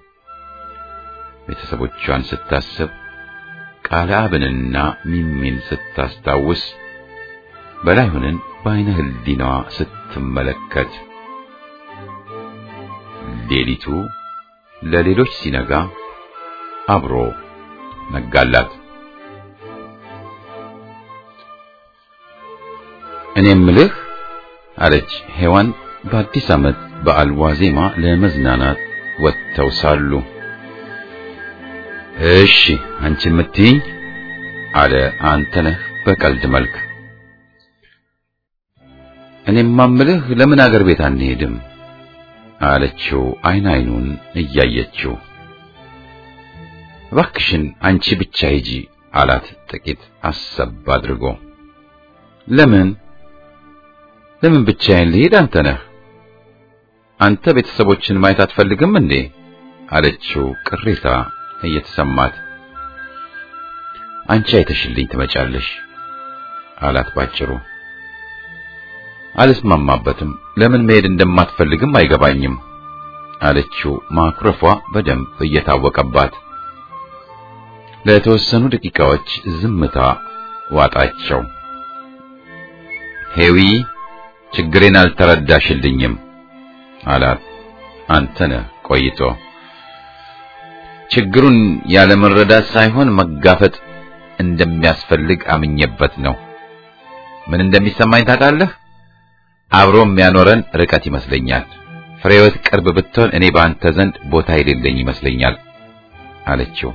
ቤተሰቦቿን ስታስብ ቃለ አብንና ሚሚን ስታስታውስ በላይሁንን በዓይነ ህሊናዋ ስትመለከት ሌሊቱ ለሌሎች ሲነጋ አብሮ ነጋላት። እኔ ምልህ አለች ሔዋን በአዲስ ዓመት በዓል ዋዜማ ለመዝናናት ወጥተው ሳሉ። እሺ አንቺ የምትይኝ አለ አንተነህ በቀልድ መልክ። እኔማ እምልህ ለምን አገር ቤት አንሄድም አለችው አይን አይኑን እያየችው። እባክሽን አንቺ ብቻ ሂጂ አላት ጥቂት አሰብ አድርጎ። ለምን ለምን ብቻዬን ልሄድ አንተነህ? አንተ ቤተሰቦችን ማየት አትፈልግም እንዴ አለችው ቅሬታ እየተሰማት። አንቺ አይተሽልኝ ትመጫለሽ አላት ባጭሩ። አልስማማበትም። ለምን መሄድ እንደማትፈልግም አይገባኝም አለችው ማኩረፏ በደንብ እየታወቀባት። ለተወሰኑ ደቂቃዎች ዝምታ ዋጣቸው። ሄዊ ችግሬን አልተረዳሽልኝም አላት አንተነህ ቆይቶ። ችግሩን ያለ መረዳት ሳይሆን መጋፈጥ እንደሚያስፈልግ አምኜበት ነው። ምን እንደሚሰማኝ ታውቃለህ? አብሮ የሚያኖረን ርቀት ይመስለኛል። ፍሬህይወት ቅርብ ብትሆን እኔ በአንተ ዘንድ ቦታ የሌለኝ ይመስለኛል አለችው።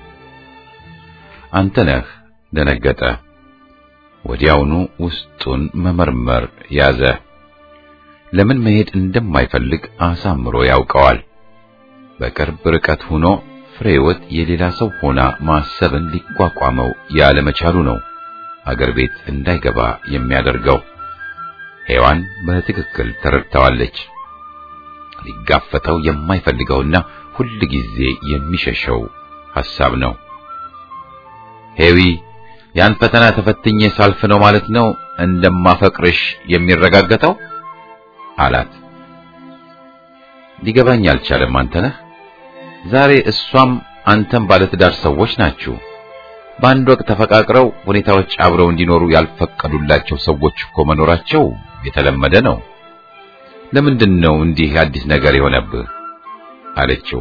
አንተነህ ደነገጠ። ወዲያውኑ ውስጡን መመርመር ያዘ። ለምን መሄድ እንደማይፈልግ አሳምሮ ያውቀዋል። በቅርብ ርቀት ሆኖ ፍሬህይወት የሌላ ሰው ሆና ማሰብን ሊቋቋመው ያለመቻሉ ነው አገር ቤት እንዳይገባ የሚያደርገው። ሔዋን በትክክል ተረድተዋለች። ሊጋፈጠው የማይፈልገውና ሁል ጊዜ የሚሸሸው ሐሳብ ነው። ሄዊ ያን ፈተና ተፈትኜ ሳልፍ ነው ማለት ነው እንደማፈቅርሽ የሚረጋገጠው አላት። ሊገባኝ አልቻለም። አንተነህ ዛሬ እሷም አንተም ባለትዳር ሰዎች ናችሁ። በአንድ ወቅት ተፈቃቅረው ሁኔታዎች አብረው እንዲኖሩ ያልፈቀዱላቸው ሰዎች እኮ መኖራቸው የተለመደ ነው። ለምንድን ነው እንዲህ አዲስ ነገር የሆነብህ? አለችው።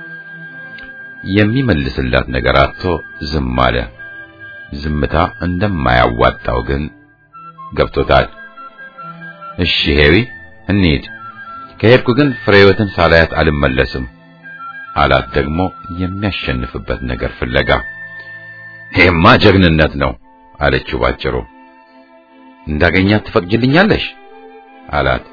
የሚመልስላት ነገር አጥቶ ዝም አለ። ዝምታ እንደማያዋጣው ግን ገብቶታል። እሺ ሄዊ እንሂድ። ከሄድኩ ግን ፍሬህይወትን ሳላያት አልመለስም አላት። ደግሞ የሚያሸንፍበት ነገር ፍለጋ ይሄማ ጀግንነት ነው አለችው ባጭሩ። እንዳገኛት ትፈቅጅልኛለሽ አላት።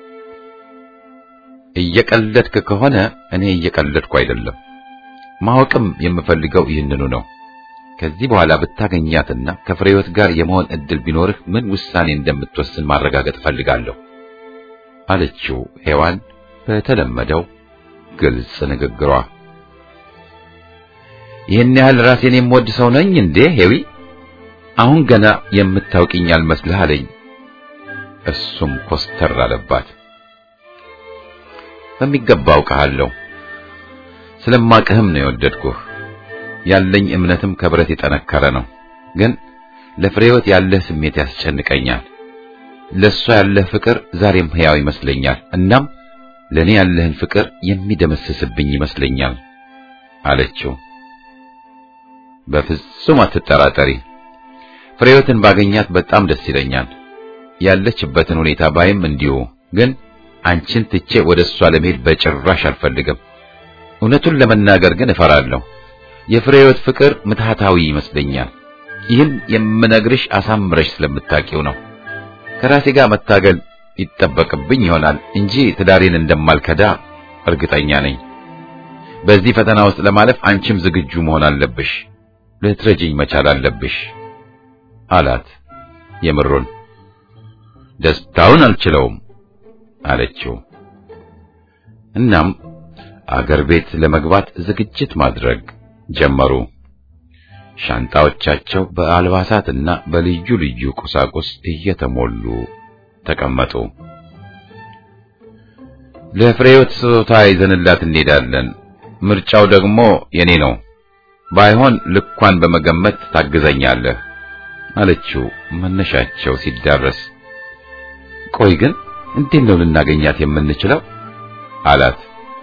እየቀለድክ ከሆነ እኔ እየቀለድኩ አይደለም። ማወቅም የምፈልገው ይህንኑ ነው። ከዚህ በኋላ ብታገኛትና ከፍሬህይወት ጋር የመሆን እድል ቢኖርህ ምን ውሳኔ እንደምትወስን ማረጋገጥ እፈልጋለሁ አለችው ሔዋን በተለመደው ግልጽ ንግግሯ። ይህን ያህል ራሴን የምወድ ሰው ነኝ እንዴ ሄዊ? አሁን ገና የምታውቂኝ አልመስልህ አለኝ። እሱም ኮስተር አለባት። በሚገባ አውቅሃለሁ፣ ስለማቅህም ነው የወደድኩህ። ያለኝ እምነትም ከብረት የጠነከረ ነው። ግን ለፍሬህይወት ያለህ ስሜት ያስጨንቀኛል። ለእሷ ያለህ ፍቅር ዛሬም ሕያው ይመስለኛል። እናም ለእኔ ያለህን ፍቅር የሚደመስስብኝ ይመስለኛል አለችው። በፍጹም አትጠራጠሪ። ፍሬህይወትን ባገኛት በጣም ደስ ይለኛል። ያለችበትን ሁኔታ ባይም እንዲሁ። ግን አንቺን ትቼ ወደ እሷ ለመሄድ በጭራሽ አልፈልግም። እውነቱን ለመናገር ግን እፈራለሁ። የፍሬህይወት ፍቅር ምትሃታዊ ይመስለኛል። ይህን የምነግርሽ አሳምረሽ ስለምታውቂው ነው። ከራሴ ጋር መታገል ይጠበቅብኝ ይሆናል እንጂ ትዳሬን እንደማልከዳ እርግጠኛ ነኝ። በዚህ ፈተና ውስጥ ለማለፍ አንቺም ዝግጁ መሆን አለብሽ። ልትረጂኝ መቻል አለብሽ አላት። የምሩን ደስታውን አልችለውም አለችው። እናም አገር ቤት ለመግባት ዝግጅት ማድረግ ጀመሩ። ሻንጣዎቻቸው በአልባሳትና በልዩ ልዩ ቁሳቁስ እየተሞሉ ተቀመጡ። ለፍሬህይወት ስጦታ ይዘንላት እንሄዳለን። ምርጫው ደግሞ የኔ ነው። ባይሆን ልኳን በመገመት ታግዘኛለህ አለችው መነሻቸው ሲዳረስ። ቆይ ግን እንዴት ነው ልናገኛት የምንችለው? አላት።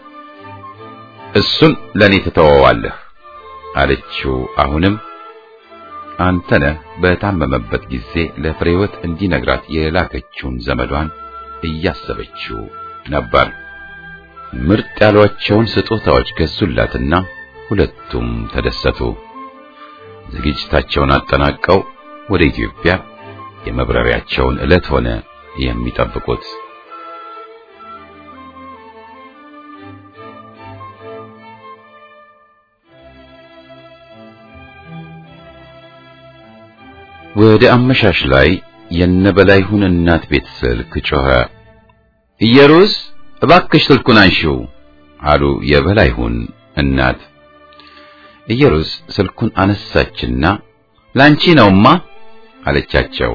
እሱን ለኔ ትተወዋለህ አለችው። አሁንም አንተነህ በታመመበት ጊዜ ለፍሬህይወት እንዲነግራት የላከችውን ዘመዷን እያሰበችው ነበር። ምርጥ ያሏቸውን ስጦታዎች ገዙላትና ሁለቱም ተደሰቱ። ዝግጅታቸውን አጠናቀው ወደ ኢትዮጵያ የመብረሪያቸውን ዕለት ሆነ የሚጠብቁት። ወደ አመሻሽ ላይ የነበላይሁን እናት ቤት ስልክ ጮኸ። ኢየሩስ እባክሽ ስልኩን አንሺው አሉ የበላይሁን እናት። ኢየሩስ ስልኩን አነሳችና ላንቺ ነውማ አለቻቸው።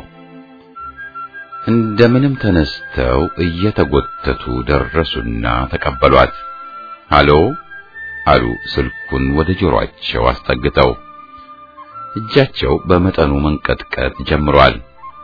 እንደምንም ተነስተው እየተጎተቱ ደረሱና ተቀበሏት። ሃሎ አሉ ስልኩን ወደ ጆሮአቸው አስጠግተው። እጃቸው በመጠኑ መንቀጥቀጥ ጀምሯል።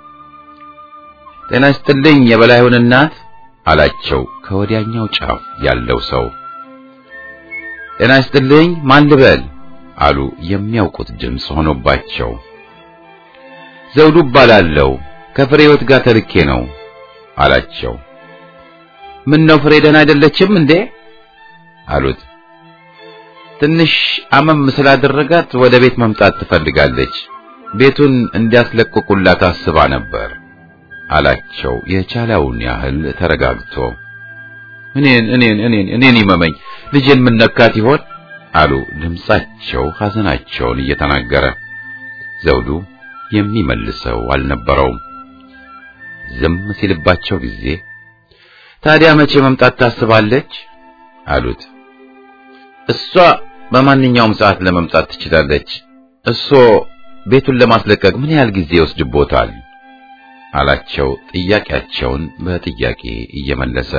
ጤና ይስጥልኝ የበላይሁን እናት አላቸው ከወዲያኛው ጫፍ ያለው ሰው። ጤና ይስጥልኝ ማን ልበል አሉ የሚያውቁት ድምፅ ሆኖባቸው። ዘውዱ እባላለሁ ከፍሬህይወት ጋር ተልኬ ነው አላቸው። ምን ነው ፍሬ ደህና አይደለችም እንዴ አሉት። ትንሽ አመም ስላደረጋት ወደ ቤት መምጣት ትፈልጋለች። ቤቱን እንዲያስለቅቁላት አስባ ነበር አላቸው የቻለውን ያህል ተረጋግቶ። እኔን እኔን እኔን እኔን ይመመኝ ልጄን ምን ነካት ይሆን አሉ ድምጻቸው ሐዘናቸውን እየተናገረ። ዘውዱ የሚመልሰው አልነበረውም። ዝም ሲልባቸው ጊዜ ታዲያ መቼ መምጣት ታስባለች አሉት። እሷ በማንኛውም ሰዓት ለመምጣት ትችላለች። እሶ ቤቱን ለማስለቀቅ ምን ያህል ጊዜ ይወስድቦታል? አላቸው ጥያቄያቸውን በጥያቄ እየመለሰ።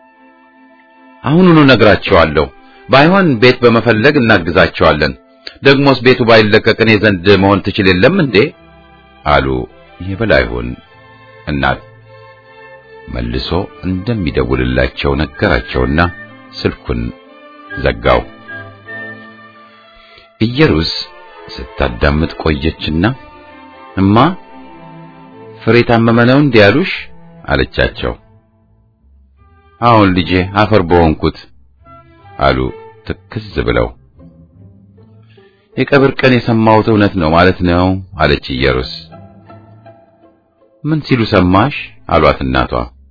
አሁኑኑ ነግራቸዋለሁ። ባይሆን ቤት በመፈለግ እናግዛቸዋለን። ደግሞስ ቤቱ ባይለቀቅ እኔ ዘንድ መሆን ትችል የለም እንዴ? አሉ የበላይሁን እናት። መልሶ እንደሚደውልላቸው ነገራቸውና ስልኩን ዘጋው። ኢየሩስ ስታዳምጥ ቆየችና እማ ፍሬ ታመመ ነው እንዴ ያሉሽ? አለቻቸው። አሁን ልጄ አፈር በሆንኩት አሉ ትክዝ ብለው። የቀብር ቀን የሰማሁት እውነት ነው ማለት ነው አለች ኢየሩስ። ምን ሲሉ ሰማሽ? አሏት እናቷ።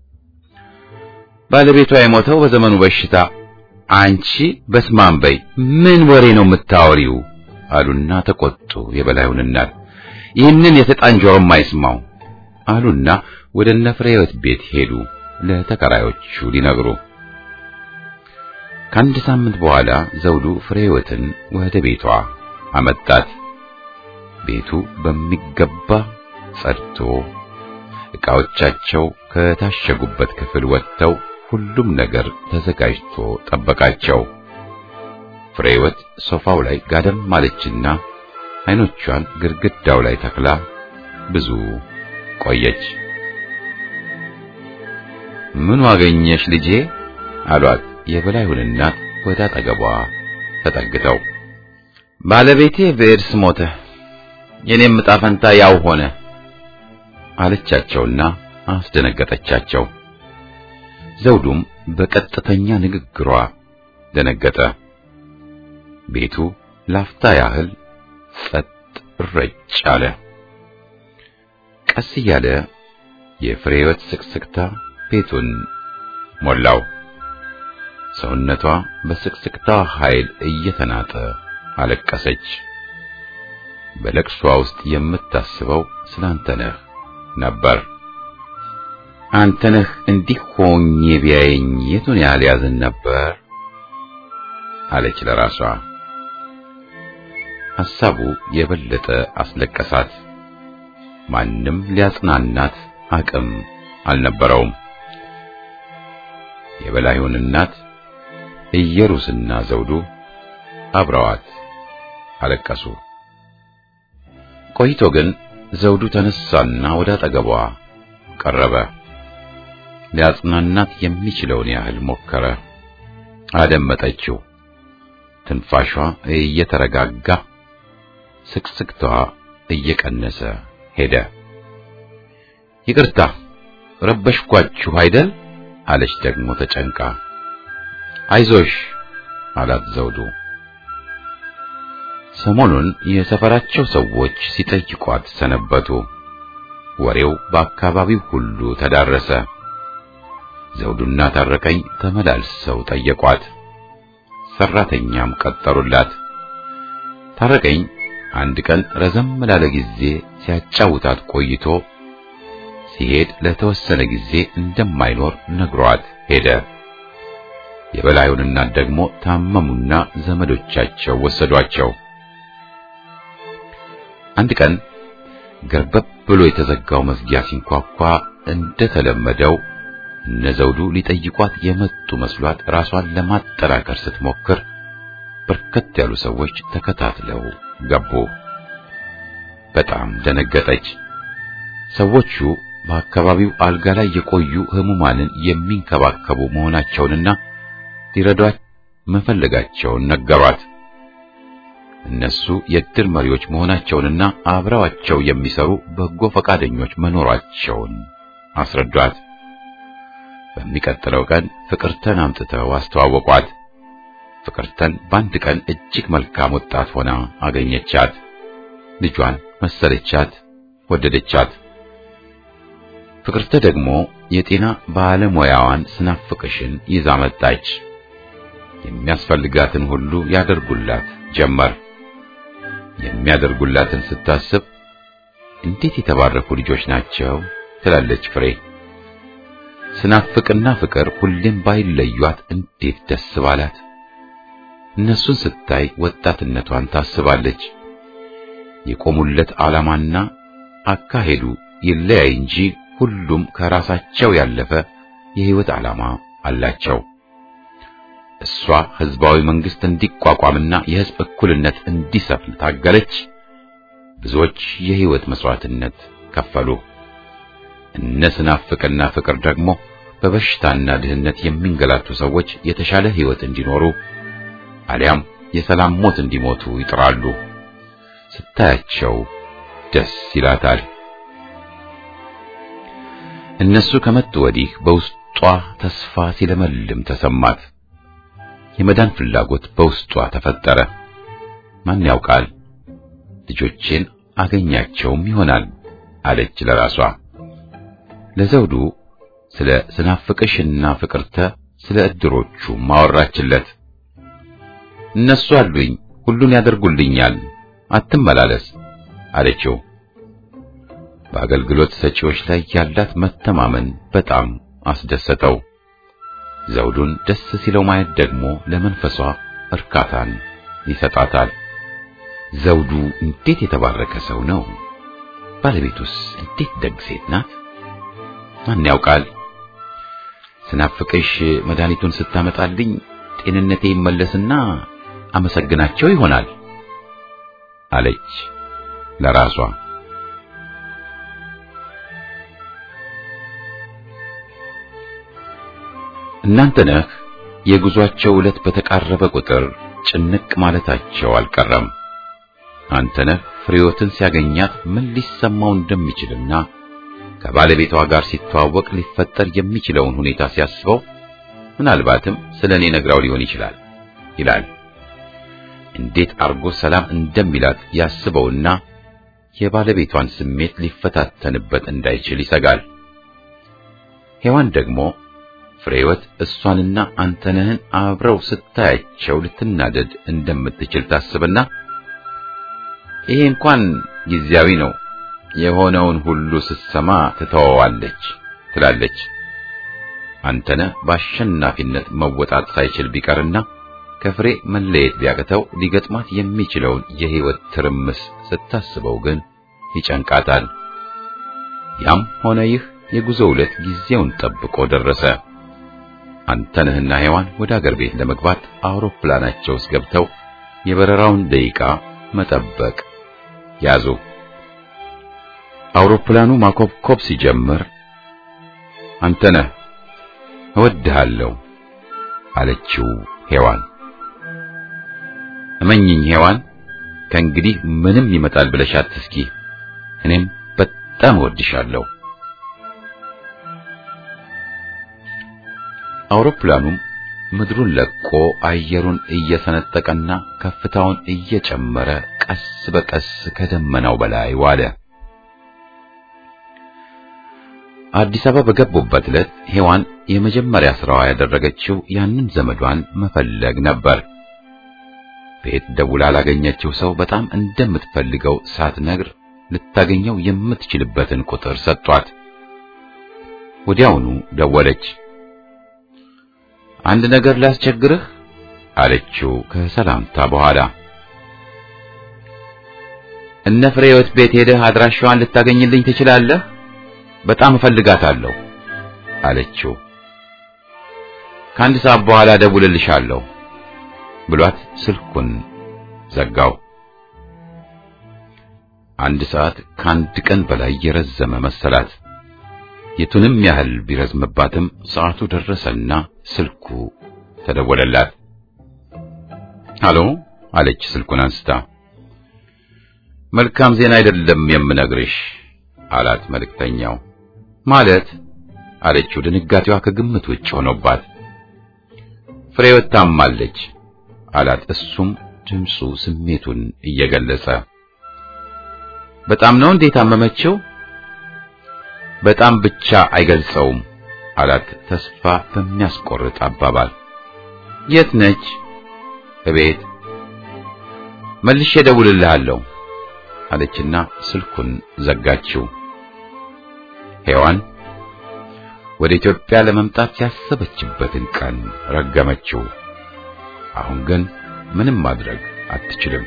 ባለቤቷ የሞተው በዘመኑ በሽታ። አንቺ በስማም በይ፣ ምን ወሬ ነው የምታወሪው? አሉና ተቆጡ የበላዩን እናት። ይህንን የተጣን ጆሮም አይስማው አሉና ወደ እነ ፍሬህይወት ቤት ሄዱ ለተከራዮቹ ሊነግሩ። ከአንድ ሳምንት በኋላ ዘውዱ ፍሬህይወትን ወደ ቤቷ አመጣት። ቤቱ በሚገባ ጸድቶ ዕቃዎቻቸው ከታሸጉበት ክፍል ወጥተው ሁሉም ነገር ተዘጋጅቶ ጠበቃቸው። ፍሬወት ሶፋው ላይ ጋደም ማለችና አይኖቿን ግድግዳው ላይ ተክላ ብዙ ቆየች። ምን ዋገኘሽ ልጄ አሏት የበላዩን እናት ወደ አጠገቧ ተጠግተው። ባለቤቴ በኤድስ ሞተ፣ የኔም ዕጣ ፈንታ ያው ሆነ አለቻቸውና አስደነገጠቻቸው። ዘውዱም በቀጥተኛ ንግግሯ ደነገጠ። ቤቱ ላፍታ ያህል ጸጥ ረጭ አለ። ቀስ እያለ የፍሬወት ስቅስቅታ ቤቱን ሞላው። ሰውነቷ በስቅስቅታ ኃይል እየተናጠ አለቀሰች። በለቅሷ ውስጥ የምታስበው ስላንተነህ ነበር። አንተነህ እንዲህ ሆኜ ቢያየኝ የቱን ያህል ያዝን ነበር አለች ለራሷ። ሐሳቡ የበለጠ አስለቀሳት። ማንም ሊያጽናናት አቅም አልነበረውም። የበላዩን እናት ኢየሩስና ዘውዱ አብረዋት አለቀሱ። ቆይቶ ግን ዘውዱ ተነሳና ወደ አጠገቧ ቀረበ። ሊያጽናናት የሚችለውን ያህል ሞከረ። አደመጠችው። ትንፋሿ እየተረጋጋ ስቅስቅቷ እየቀነሰ ሄደ። ይቅርታ ረበሽኳችሁ አይደል? አለች ደግሞ ተጨንቃ። አይዞሽ አላት ዘውዱ። ሰሞኑን የሰፈራቸው ሰዎች ሲጠይቋት ሰነበቱ። ወሬው በአካባቢው ሁሉ ተዳረሰ። ዘውዱና ታረቀኝ ተመላልሰው ጠየቋት። ሰራተኛም ቀጠሩላት። ታረቀኝ አንድ ቀን ረዘም ላለ ጊዜ ሲያጫውታት ቆይቶ ሲሄድ ለተወሰነ ጊዜ እንደማይኖር ነግሯት ሄደ። የበላዩን እናት ደግሞ ታመሙና ዘመዶቻቸው ወሰዷቸው። አንድ ቀን ገርበብ ብሎ የተዘጋው መዝጊያ ሲንኳኳ እንደተለመደው እነ ዘውዱ ሊጠይቋት የመጡ መስሏት ራሷን ለማጠራከር ስትሞክር በርከት ያሉ ሰዎች ተከታትለው ገቡ። በጣም ደነገጠች። ሰዎቹ በአካባቢው አልጋ ላይ የቆዩ ህሙማንን የሚንከባከቡ መሆናቸውንና ሊረዷት መፈለጋቸውን ነገሯት። እነሱ የእድር መሪዎች መሆናቸውንና አብረዋቸው የሚሰሩ በጎ ፈቃደኞች መኖራቸውን አስረዷት። በሚቀጥለው ቀን ፍቅርተን አምጥተው አስተዋወቋት። ፍቅርተን በአንድ ቀን እጅግ መልካም ወጣት ሆና አገኘቻት። ልጇን መሰለቻት፣ ወደደቻት። ፍቅርተ ደግሞ የጤና ባለሙያዋን ስናፍቅሽን ይዛ መጣች። የሚያስፈልጋትን ሁሉ ያደርጉላት ጀመር። የሚያደርጉላትን ስታስብ እንዴት የተባረኩ ልጆች ናቸው ትላለች ፍሬ። ስናፍቅና ፍቅር ሁሌም ባይለዩት እንዴት ደስ ባላት። እነሱን ስታይ ወጣትነቷን ታስባለች። የቆሙለት ዓላማና አካሄዱ ይለያይ እንጂ ሁሉም ከራሳቸው ያለፈ የህይወት ዓላማ አላቸው። እሷ ህዝባዊ መንግስት እንዲቋቋምና የህዝብ እኩልነት እንዲሰፍን ታገለች። ብዙዎች የህይወት መስዋዕትነት ከፈሉ። እነ ስናፍቅና ፍቅር ደግሞ በበሽታና ድህነት የሚንገላቱ ሰዎች የተሻለ ህይወት እንዲኖሩ አሊያም የሰላም ሞት እንዲሞቱ ይጥራሉ። ስታያቸው ደስ ይላታል። እነሱ ከመጡ ወዲህ በውስጧ ተስፋ ሲለመልም ተሰማት። የመዳን ፍላጎት በውስጧ ተፈጠረ። ማን ያውቃል ልጆቼን አገኛቸውም ይሆናል አለች ለራሷ። ለዘውዱ ስለ ስናፍቅሽና ፍቅርተ ስለ እድሮቹ ማወራችለት። እነሱ አሉኝ፣ ሁሉን ያደርጉልኛል፣ አትመላለስ አለችው። በአገልግሎት ሰጪዎች ላይ ያላት መተማመን በጣም አስደሰተው። ዘውዱን ደስ ሲለው ማየት ደግሞ ለመንፈሷ እርካታን ይሰጣታል። ዘውዱ እንዴት የተባረከ ሰው ነው! ባለቤቱስ እንዴት ደግ ሴት ናት! ማን ያውቃል? ስናፍቅሽ መድኃኒቱን ስታመጣልኝ ጤንነቴ ይመለስና አመሰግናቸው ይሆናል አለች ለራሷ። እናንተ ነህ የጉዟቸው ዕለት በተቃረበ ቁጥር ጭንቅ ማለታቸው አልቀረም። አንተነህ ፍሬዎትን ሲያገኛት ምን ሊሰማው እንደሚችልና ከባለቤቷ ጋር ሲተዋወቅ ሊፈጠር የሚችለውን ሁኔታ ሲያስበው ምናልባትም ስለ እኔ ነግራው ሊሆን ይችላል ይላል። እንዴት አርጎ ሰላም እንደሚላት ያስበውና የባለቤቷን ስሜት ሊፈታተንበት እንዳይችል ይሰጋል። ሔዋን ደግሞ ፍሬወት እሷንና አንተነህን አብረው ስታያቸው ልትናደድ እንደምትችል ታስብና ይሄ እንኳን ጊዜያዊ ነው፣ የሆነውን ሁሉ ስትሰማ ትተወዋለች ትላለች። አንተነህ በአሸናፊነት መወጣት ሳይችል ቢቀርና ከፍሬ መለየት ቢያቅተው ሊገጥማት የሚችለውን የሕይወት ትርምስ ስታስበው ግን ይጨንቃታል። ያም ሆነ ይህ የጉዞ ዕለት ጊዜውን ጠብቆ ደረሰ። አንተነህና ሔዋን ወደ አገር ቤት ለመግባት አውሮፕላናቸው ውስጥ ገብተው የበረራውን ደቂቃ መጠበቅ ያዙ። አውሮፕላኑ ማኮብኮብ ሲጀምር አንተነህ እወድሃለሁ አለችው ሔዋን። እመኝኝ ሔዋን፣ ከእንግዲህ ምንም ይመጣል ብለሽ አትስጊ። እኔም በጣም እወድሻለሁ። አውሮፕላኑም ምድሩን ለቆ አየሩን እየሰነጠቀና ከፍታውን እየጨመረ ቀስ በቀስ ከደመናው በላይ ዋለ። አዲስ አበባ በገቡበት ዕለት ሔዋን የመጀመሪያ ስራዋ ያደረገችው ያንን ዘመዷን መፈለግ ነበር። ቤት ደውላ ላገኘችው ሰው በጣም እንደምትፈልገው ሳትነግር ልታገኘው የምትችልበትን ቁጥር ሰጧት። ወዲያውኑ ደወለች። አንድ ነገር ላስቸግርህ አለችው ከሰላምታ በኋላ። እነ ፍሬህይወት ቤት ሄደህ አድራሻዋን ልታገኝልኝ ትችላለህ? በጣም እፈልጋታለሁ አለችው። ከአንድ ሰዓት በኋላ ደውልልሻለሁ ብሏት ስልኩን ዘጋው። አንድ ሰዓት ከአንድ ቀን በላይ የረዘመ መሰላት። የቱንም ያህል ቢረዝምባትም ሰዓቱ ደረሰና ስልኩ ተደወለላት። አሎ አለች ስልኩን አንስታ። መልካም ዜና አይደለም የምነግርሽ አላት መልእክተኛው። ማለት አለችው ድንጋጤዋ ከግምት ውጭ ሆኖባት። ፍሬህይወት ታማለች አላት እሱም ድምፁ ስሜቱን እየገለጸ። በጣም ነው እንዴ ታመመችው? በጣም ብቻ አይገልጸውም አላት ተስፋ በሚያስቆርጥ አባባል። የት ነች? እቤት። መልሼ እደውልልሃለሁ አለችና ስልኩን ዘጋችው። ሔዋን ወደ ኢትዮጵያ ለመምጣት ያሰበችበትን ቀን ረገመችው። አሁን ግን ምንም ማድረግ አትችልም።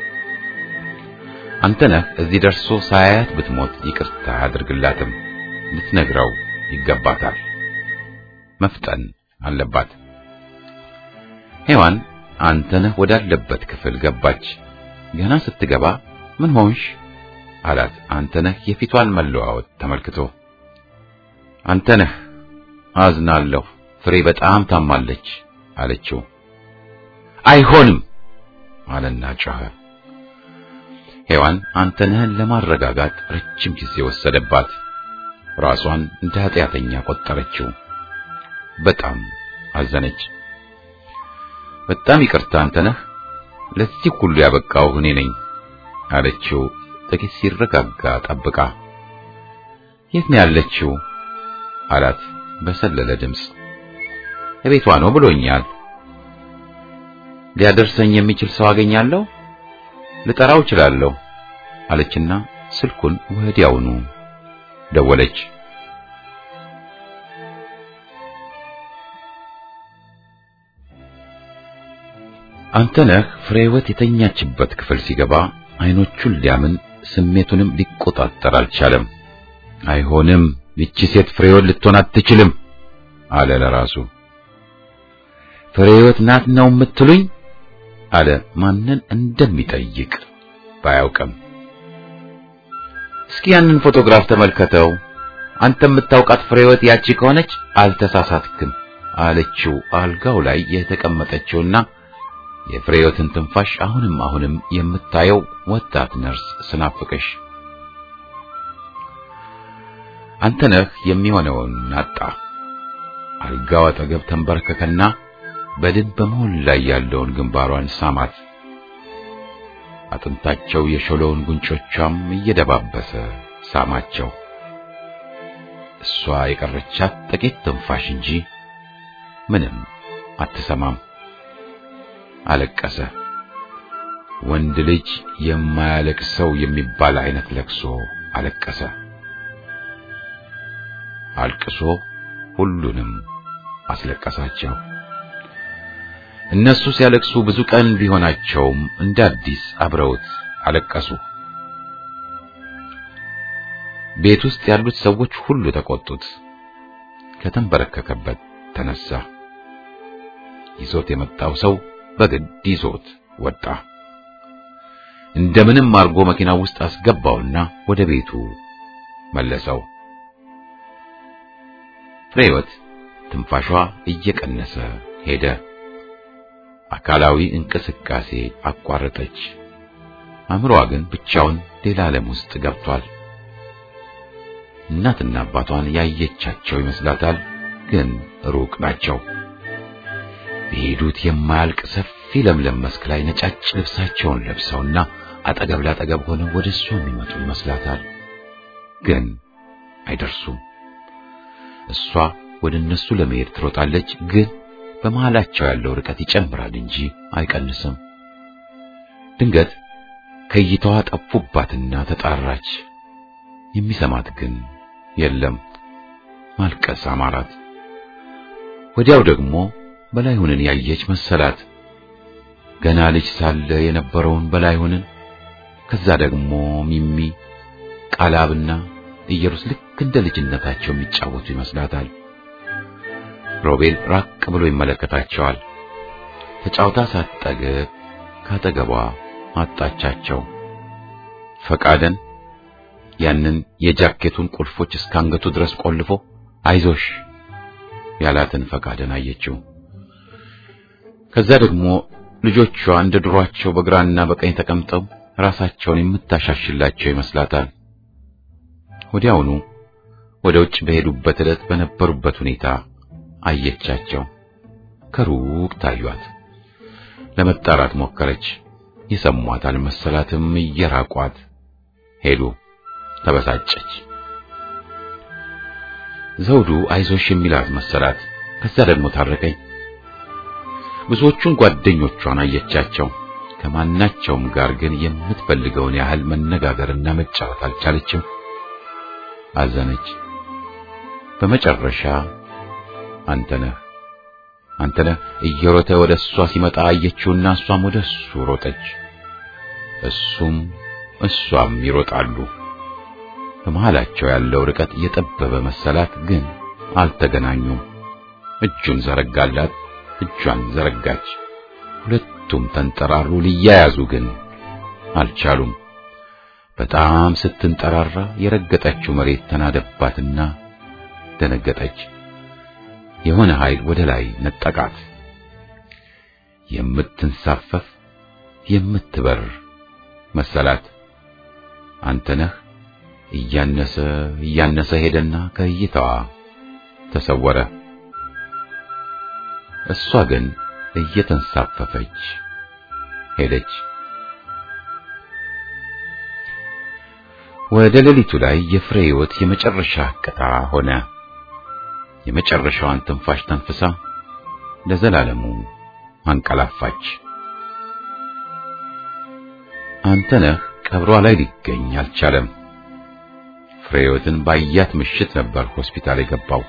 አንተነህ እዚህ ደርሶ ሳያያት ብትሞት ይቅርታ አያደርግላትም። ልትነግረው ይገባታል። መፍጠን አለባት። ሔዋን አንተነህ ወዳለበት ክፍል ገባች። ገና ስትገባ ምን ሆንሽ አላት። አንተነህ የፊቷን መለዋወጥ ተመልክቶ አንተነህ አዝናለሁ፣ ፍሬ በጣም ታማለች አለችው። አይሆንም አለና ጮኸ። ሔዋን አንተነህን ለማረጋጋት ረጅም ጊዜ ወሰደባት። ራሷን እንደ ኃጢአተኛ ቆጠረችው። በጣም አዘነች። በጣም ይቅርታ አንተነህ፣ ለዚህ ሁሉ ያበቃው እኔ ነኝ አለችው። ጥቂት ሲረጋጋ ጠብቃ የት ነው ያለችው አላት በሰለለ ድምፅ። እቤቷ ነው ብሎኛል። ሊያደርሰኝ የሚችል ሰው አገኛለሁ? ልጠራው እችላለሁ አለችና ስልኩን ወዲያውኑ ደወለች። አንተነህ ፍሬህይወት የተኛችበት ክፍል ሲገባ አይኖቹን ሊያምን ስሜቱንም ሊቆጣጠር አልቻለም። አይሆንም፣ ይቺ ሴት ፍሬህይወት ልትሆን አትችልም አለ ለራሱ። ፍሬህይወት ናት ነው የምትሉኝ? አለ ማንን እንደሚጠይቅ ባያውቅም። እስኪ ያንን ፎቶግራፍ ተመልከተው። አንተ የምታውቃት ፍሬህይወት ያቺ ከሆነች አልተሳሳትክም አለችው አልጋው ላይ የተቀመጠችውና የፍሬህይወትን ትንፋሽ አሁንም አሁንም የምታየው ወጣት ነርስ ስናፍቅሽ። አንተነህ የሚሆነውን አጣ። አልጋው አጠገብ ተንበረከከና በድን በመሆን ላይ ያለውን ግንባሯን ሳማት። አጥንታቸው የሾለውን ጉንጮቿም እየደባበሰ ሳማቸው። እሷ የቀረቻት ጥቂት ትንፋሽ እንጂ ምንም አትሰማም። አለቀሰ። ወንድ ልጅ የማያለቅሰው የሚባል አይነት ለቅሶ አለቀሰ። አልቅሶ ሁሉንም አስለቀሳቸው። እነሱ ሲያለቅሱ ብዙ ቀን ቢሆናቸውም እንደ አዲስ አብረውት አለቀሱ። ቤት ውስጥ ያሉት ሰዎች ሁሉ ተቆጡት። ከተንበረከከበት ተነሳ። ይዞት የመጣው ሰው በግድ ይዞት ወጣ። እንደምንም አርጎ መኪናው ውስጥ አስገባውና ወደ ቤቱ መለሰው። ፍሬህይወት ትንፋሿ እየቀነሰ ሄደ። አካላዊ እንቅስቃሴ አቋረጠች። አእምሮዋ ግን ብቻውን ሌላ ዓለም ውስጥ ገብቷል። እናትና አባቷን ያየቻቸው ይመስላታል፣ ግን ሩቅ ናቸው። በሄዱት የማያልቅ ሰፊ ለምለም መስክ ላይ ነጫጭ ልብሳቸውን ለብሰውና አጠገብ ላጠገብ ሆነው ወደ እሷ የሚመጡ ይመስላታል፣ ግን አይደርሱም። እሷ ወደ እነሱ ለመሄድ ትሮጣለች፣ ግን በመሃላቸው ያለው ርቀት ይጨምራል እንጂ አይቀንስም። ድንገት ከእይታዋ ጠፉባትና ተጣራች። የሚሰማት ግን የለም። ማልቀስ አማራት። ወዲያው ደግሞ በላይሁንን ያየች መሰላት። ገና ልጅ ሳለ የነበረውን በላይሁንን፣ ከዛ ደግሞ ሚሚ፣ ቃላብና ኢየሩስ ልክ እንደ ልጅነታቸው የሚጫወቱ ይመስላታል። ሮቤል ራቅ ብሎ ይመለከታቸዋል። ተጫውታ ሳትጠግብ ካጠገቧ አጣቻቸው። ፈቃደን ያንን የጃኬቱን ቁልፎች እስከ አንገቱ ድረስ ቆልፎ አይዞሽ ያላትን ፈቃደን አየችው። ከዛ ደግሞ ልጆቿ እንደ ድሯቸው በግራና በቀኝ ተቀምጠው ራሳቸውን የምታሻሽላቸው ይመስላታል። ወዲያውኑ ወደ ውጭ በሄዱበት ዕለት በነበሩበት ሁኔታ አየቻቸው። ከሩቅ ታዩት። ለመጣራት ሞከረች። የሰሟት አልመሰላትም። እየራቋት ሄዱ። ተበሳጨች። ዘውዱ አይዞሽ የሚላት መሰላት። ከዛ ደግሞ ታረቀኝ። ብዙዎቹን ጓደኞቿን አየቻቸው። ከማናቸውም ጋር ግን የምትፈልገውን ያህል መነጋገርና መጫወት አልቻለችም። አዘነች። በመጨረሻ አንተነህ አንተነህ እየሮጠ ወደ እሷ ሲመጣ አየችውና እሷም ወደ እሱ ሮጠች። እሱም እሷም ይሮጣሉ። በመሃላቸው ያለው ርቀት የጠበበ መሰላት፣ ግን አልተገናኙም። እጁን ዘረጋላት፣ እጇን ዘረጋች። ሁለቱም ተንጠራሩ። ሊያያዙ ግን አልቻሉም። በጣም ስትንጠራራ የረገጠችው መሬት ተናደባትና ደነገጠች። የሆነ ኃይል ወደ ላይ ነጠቃት። የምትንሳፈፍ የምትበር መሰላት። አንተነህ እያነሰ እያነሰ ሄደና ከእይታዋ ተሰወረ። እሷ ግን እየተንሳፈፈች ሄደች። ወደ ሌሊቱ ላይ የፍሬ ሕይወት የመጨረሻ ቅጣ ሆነ። የመጨረሻዋን ትንፋሽ ተንፍሳ ለዘላለሙ አንቀላፋች። አንተነህ ቀብሯ ላይ ሊገኝ አልቻለም። ፍሬህይወትን ባያት ምሽት ነበር ሆስፒታል የገባው።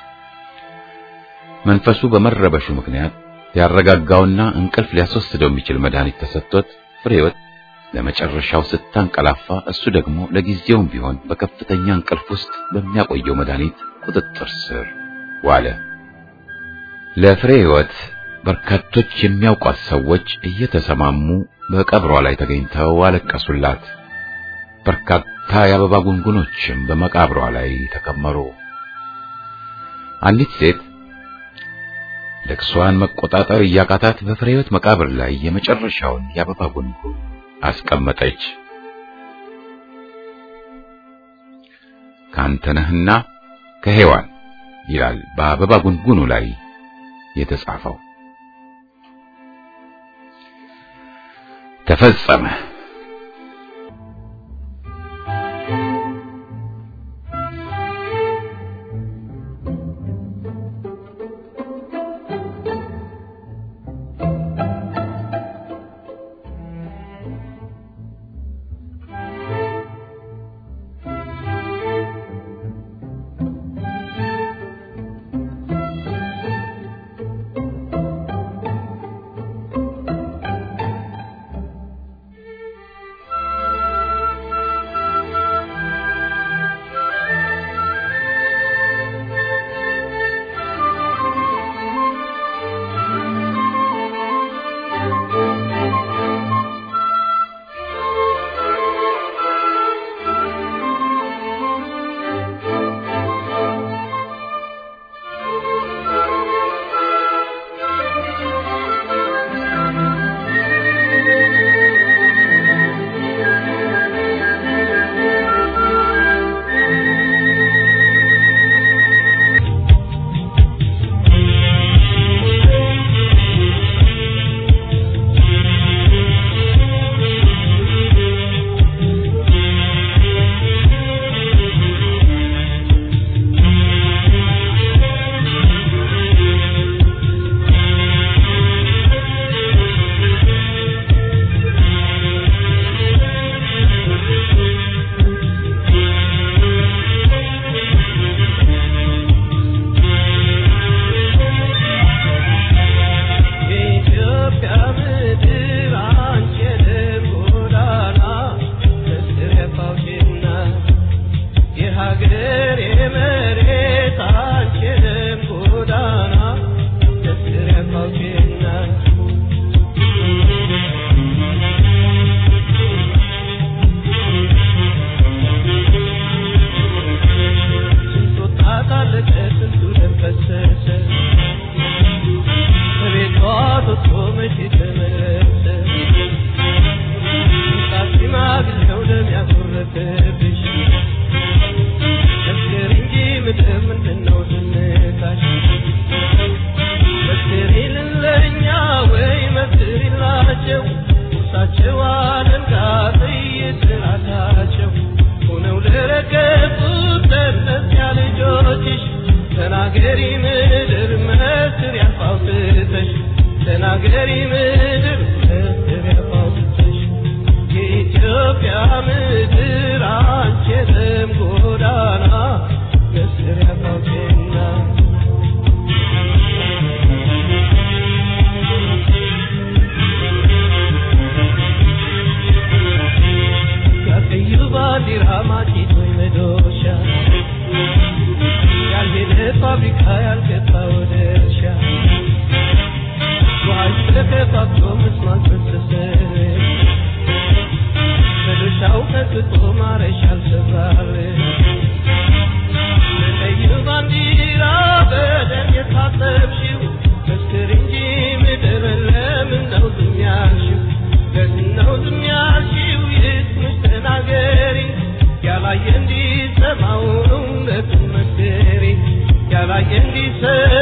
መንፈሱ በመረበሹ ምክንያት ሊያረጋጋውና እንቅልፍ ሊያስወስደው የሚችል መድኃኒት ተሰጥቶት ፍሬህይወት ለመጨረሻው ስታንቀላፋ እሱ ደግሞ ለጊዜውም ቢሆን በከፍተኛ እንቅልፍ ውስጥ በሚያቆየው መድኃኒት ቁጥጥር ስር ዋለ። ለፍሬ ሕይወት በርካቶች የሚያውቋት ሰዎች እየተሰማሙ በቀብሯ ላይ ተገኝተው አለቀሱላት። በርካታ የአበባ ጉንጉኖችም በመቃብሯ ላይ ተከመሩ። አንዲት ሴት ልቅሷን መቆጣጠር እያቃታት በፍሬ ሕይወት መቃብር ላይ የመጨረሻውን የአበባ ጉንጉን አስቀመጠች። ካንተ ነህና ከሔዋን ይላል በአበባ ጉንጉኑ ላይ የተጻፈው። ተፈጸመ። ያላየ እንዲሰማው እውነቱን መስክሪ ያላየ እንዲሰ